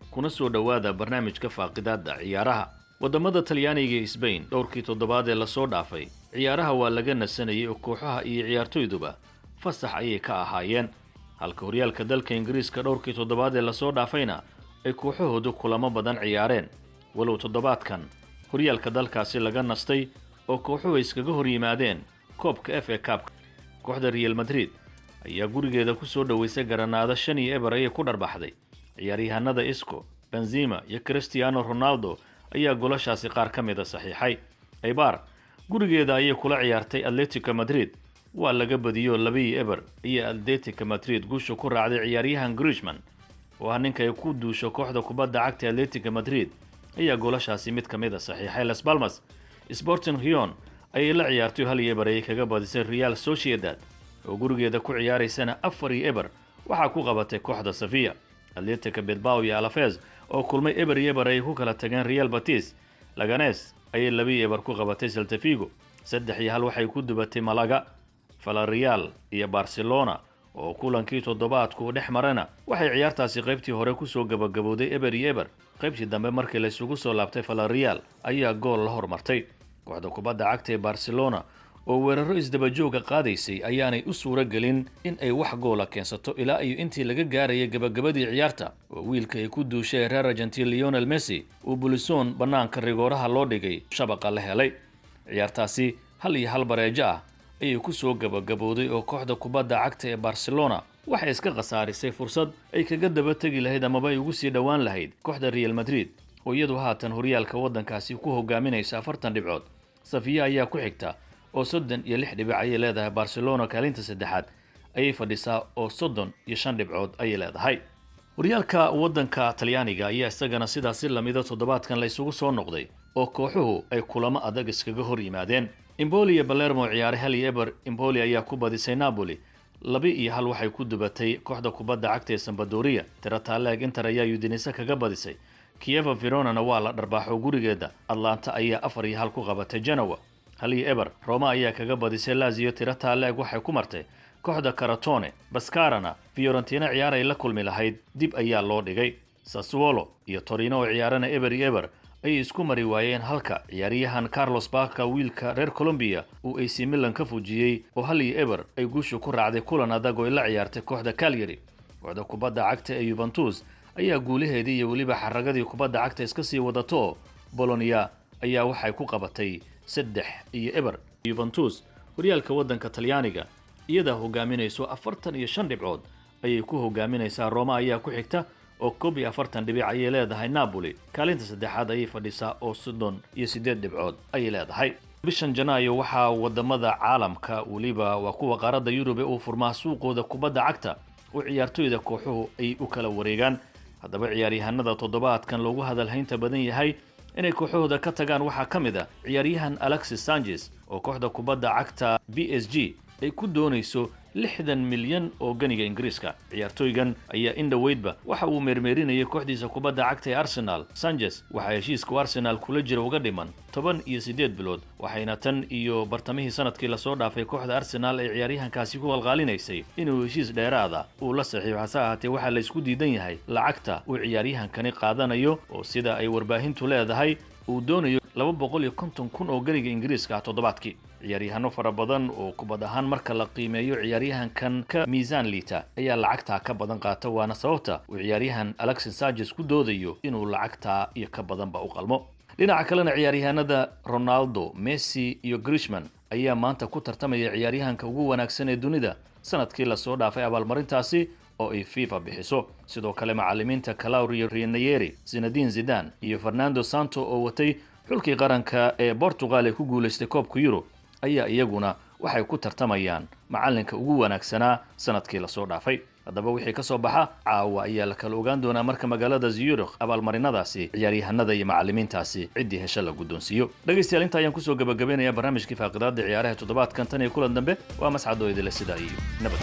S17: kuna soo dhowaada barnaamijka faaqidaadda ciyaaraha waddamada talyaaniga iyo sbain dhowrkii toddobaad ee lasoo dhaafay ciyaaraha waa laga nasanayay oo kooxaha iyo ciyaartoyduba fasax ayay ka ahaayeen halka horyaalka dalka ingiriiska dhowrkii toddobaad ee lasoo dhaafayna ay kooxahoodu kulamo badan ciyaareen walow toddobaadkan horyaalka dalkaasi laga nastay oo kooxuhu ay iskaga hor yimaadeen koobka f a kaabka kooxda real madrid ayaa gurigeeda ku soo dhoweysay garanaado shan iyo eber ayay ku dharbaxday ciyaaryahanada isco benzima iyo cristiano ronaldo ayaa golashaasi qaar ka mida saxiixay aybar gurigeeda ayay kula ciyaartay atletico madrid waa laga badiyoo labiyo eber iyo atletica madrid guusha ku raacday ciyaaryahan grishman oo ah ninka ay ku duusho kooxda kubadda cagta atletica madrid ayaa goolashaasi mid ka mid a saxiixay las balmas sporting rion ayay la ciyaartay hal iyo eber ayay kaga badisay real sociedad oo gurigeeda ku ciyaaraysana afar iyo eber waxaa ku qabatay kooxda safiya atletica bilbao iyo alafez oo kulmay eber iyo eber ayay ku kala tageen real batis laganes ayay labiyo eber ku qabatay saltafigo saddex iyo hal waxay ku dubatay malaga valareal iyo barcelona oo kulankii toddobaadku dhex marana waxay ciyaartaasi qaybtii hore kusoo gabagabowday eber iyo eber qaybtii dambe markii laysugu soo laabtay valareal ayaa gool la hormartay kooxda kubadda cagta ee barcelona oo weeraro isdabajooga qaadaysay ayaanay u suuro gelin in ay wax goola keensato ilaa iyo intii laga gaarayay gabagabadii ciyaarta oo wiilka ay ku duushay reer argentin leonel messi uu bulisoon bannaanka rigooraha loo dhigay shabaqa la helay ciyaartaasi hal iyo hal bareejo ah ayay ku soo gabagabowday oo kooxda kubadda cagta ee barcelona waxay iska khasaarisay fursad ay kaga daba tegi lahayd amaba ay ugu sii dhowaan lahayd kooxda real madrid oo iyadu haatan horyaalka waddankaasi ku hogaaminaysa afartan dhibcood safiya ayaa ku xigta oo soddon iyo lix dhibic ayay leedahay barcelona kaalinta saddexaad ayay fadhisaa oo soddon iyo shan dhibcood ayay leedahay horyaalka waddanka talyaaniga ayaa isagana sidaasi lamida toddobaadkan la isugu soo noqday oo kooxuhu ay kulamo adag iskaga hor yimaadeen imboli iyo balermo ciyaaray hal iyo eber imboli ayaa ku badisay napoli labi iyo hal waxay ku dubatay kooxda kubadda cagta ee sambadoria tirataaleeg inter ayaa udinise kaga badisay kieva veronana waa la dharbaaxo gurigeeda atlanta ayaa afar iyo hal ku qabatay genowa hal iyo eber roma ayaa kaga badisay lazio tirataaleeg waxay ku martay kooxda karatone bascarana fiorentina ciyaar ay la kulmi lahayd dib ayaa loo dhigay sassuolo iyo torino oo ciyaarana eber iyo eber ayay isku mari waayeen halka ciyaaryahan carlos baka wiilka reer colombiya uu ac milan ka fujiyey oo hal iyo eber ay guusha ku raacday kulan adag oo ay la ciyaartay kooxda calyary kooxda kubadda cagta ee yuventus ayaa guulaheedii iyo weliba xaragadii kubadda cagta iska sii wadato bolonia ayaa waxay ku qabatay saddex iyo eber yuventus horyaalka waddanka talyaaniga iyadaa hogaaminayso afartan iyo shan dhibcood ayay ku hogaaminaysaa roma ayaa ku xigta oo koob iyo afartan dhibic ayay leedahay napoli kaalinta saddexaad ayay fadhisaa oo soddon iyo siddeed dhibcood ayay leedahay bishan janaayo waxaa wadamada caalamka weliba waa kuwa qaaradda yurub ee uu furmaa suuqooda kubadda cagta oo ciyaartoyda kooxuhu ay u kala wareegaan haddaba ciyaaryahanada toddobaadkan loogu hadalhaynta badan yahay inay kooxahooda ka tagaan waxaa ka mid a ciyaaryahan alexis sanchez oo kooxda kubadda cagta b s g ay ku doonayso lixdan milyan oo ganiga ingiriiska ciyaartooygan ayaa in dhoweydba waxa uu meermeerinayay kooxdiisa kubadda cagta ee arsenal sanchez waxaa heshiiska u arsenaal kula jira uga dhiman toban iyo siddeed bilood waxayna tan iyo bartamihii sanadkii lasoo dhaafay kooxda arsenaal ay ciyaaryahankaasi ku qalqaalinaysay inuu heshiis dheeraada uu la saxiixo hase ahaatee waxaa la isku diidan yahay lacagta uu ciyaaryahankani qaadanayo oo sida ay warbaahintu leedahay uu doonayo laba boqol iyo konton kun oo ganiga ingiriiska ah toddobaadkii ciyaaryahanno fara badan oo kubad ahaan marka la qiimeeyo ciyaaryahankan ka miisaan liita ayaa lacagtaa ka badan qaata waana sababta uu ciyaaryahan alexis sanchez ku doodayo inuu lacagtaa iyo ka badanba u qalmo dhinaca kalena ciyaaryahanada ronaldo messi iyo grishman ayaa maanta ku tartamaya ciyaaryahanka ugu wanaagsan ee dunida sanadkii lasoo dhaafay abaalmarintaasi oo ay fifa bixiso sidoo kale macalimiinta calaurio rianayeri zinadin zidan iyo fernando santo oo watay xulkii qaranka ee portugal ee ku guulaystay koobka yurub ayaa iyaguna waxay ku tartamayaan macalinka ugu wanaagsanaa sanadkii lasoo dhaafay haddaba wixii ka soo baxa caawa ayaa la kala ogaan doonaa marka magaalada zurikh abaalmarinadaasi ciyaaryahanada iyo macalimiintaasi ciddii hesha la guddoonsiiyo dhegaystayaal inta ayaan kusoo gabagabaynayaa barnaamijkii faaqidaada ciyaaraha toddobaadkan tan iyo kulan dambe waa mascad oo idile sidaa iyo nabad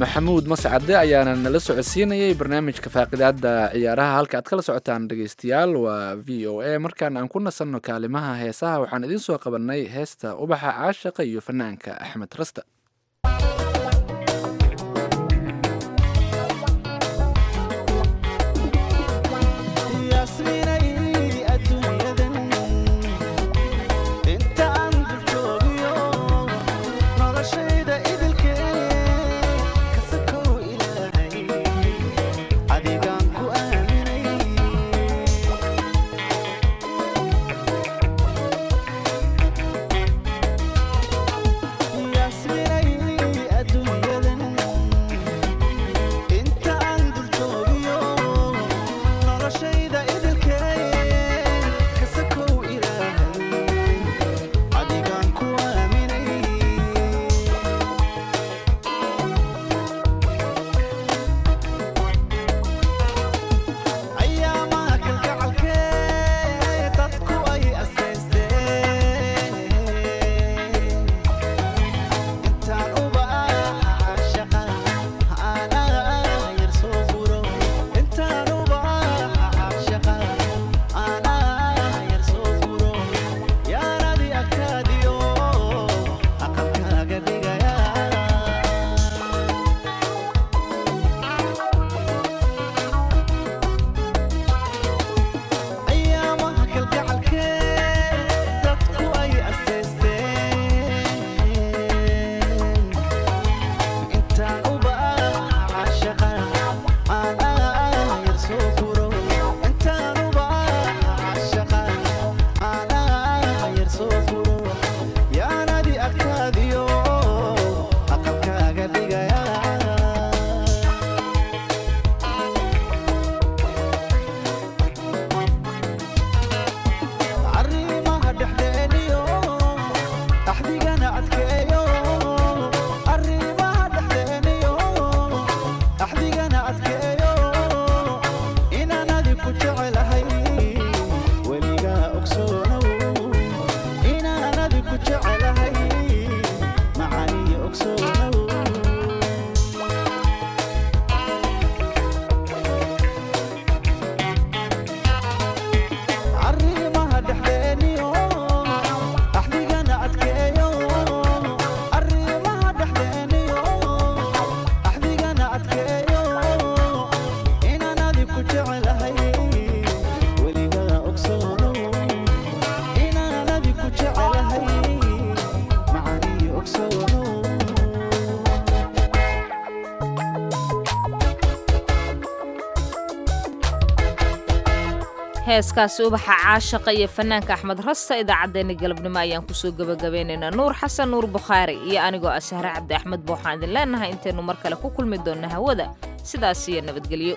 S2: maxamuud mascade ayaana nala socodsiinayay barnaamijka faaqidaada ciyaaraha halka aad kala socotaan dhegeystayaal waa v o a markaan aan ku nasanno kaalimaha heesaha waxaan idiin soo qabanay heesta ubaxa caashaqa iyo fanaanka axmed rasta
S1: heeskaasi ubaxa caashaqa iyo fanaanka axmed rasta idaacaddeenna galabnimo ayaan kusoo gebagabeynaynaa nuur xasan nuur bukhaari iyo anigoo ah sahre cabdi axmed ba waxaan idin leenahay intaynu mar kale ku kulmi doonna hawada sidaas iyo nabadgelyo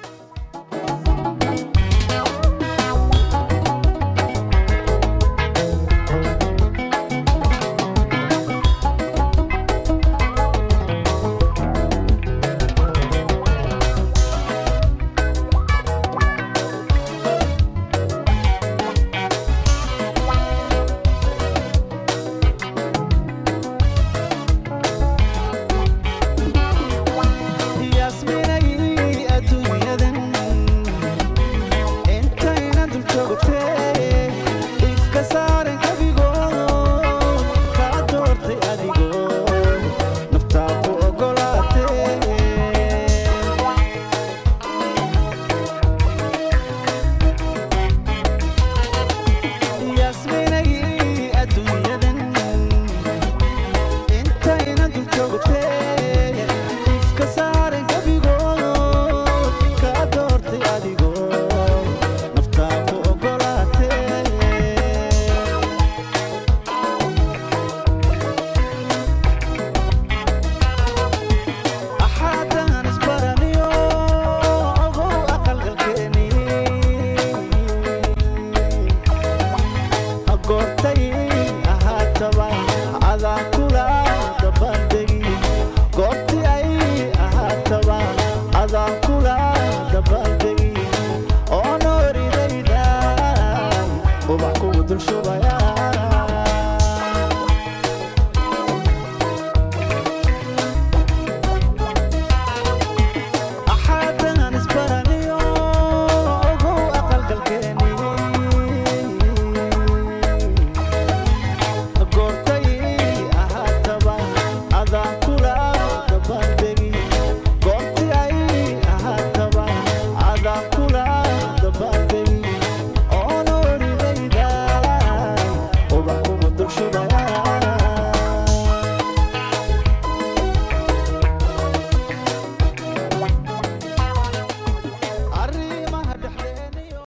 S18: dul shubaya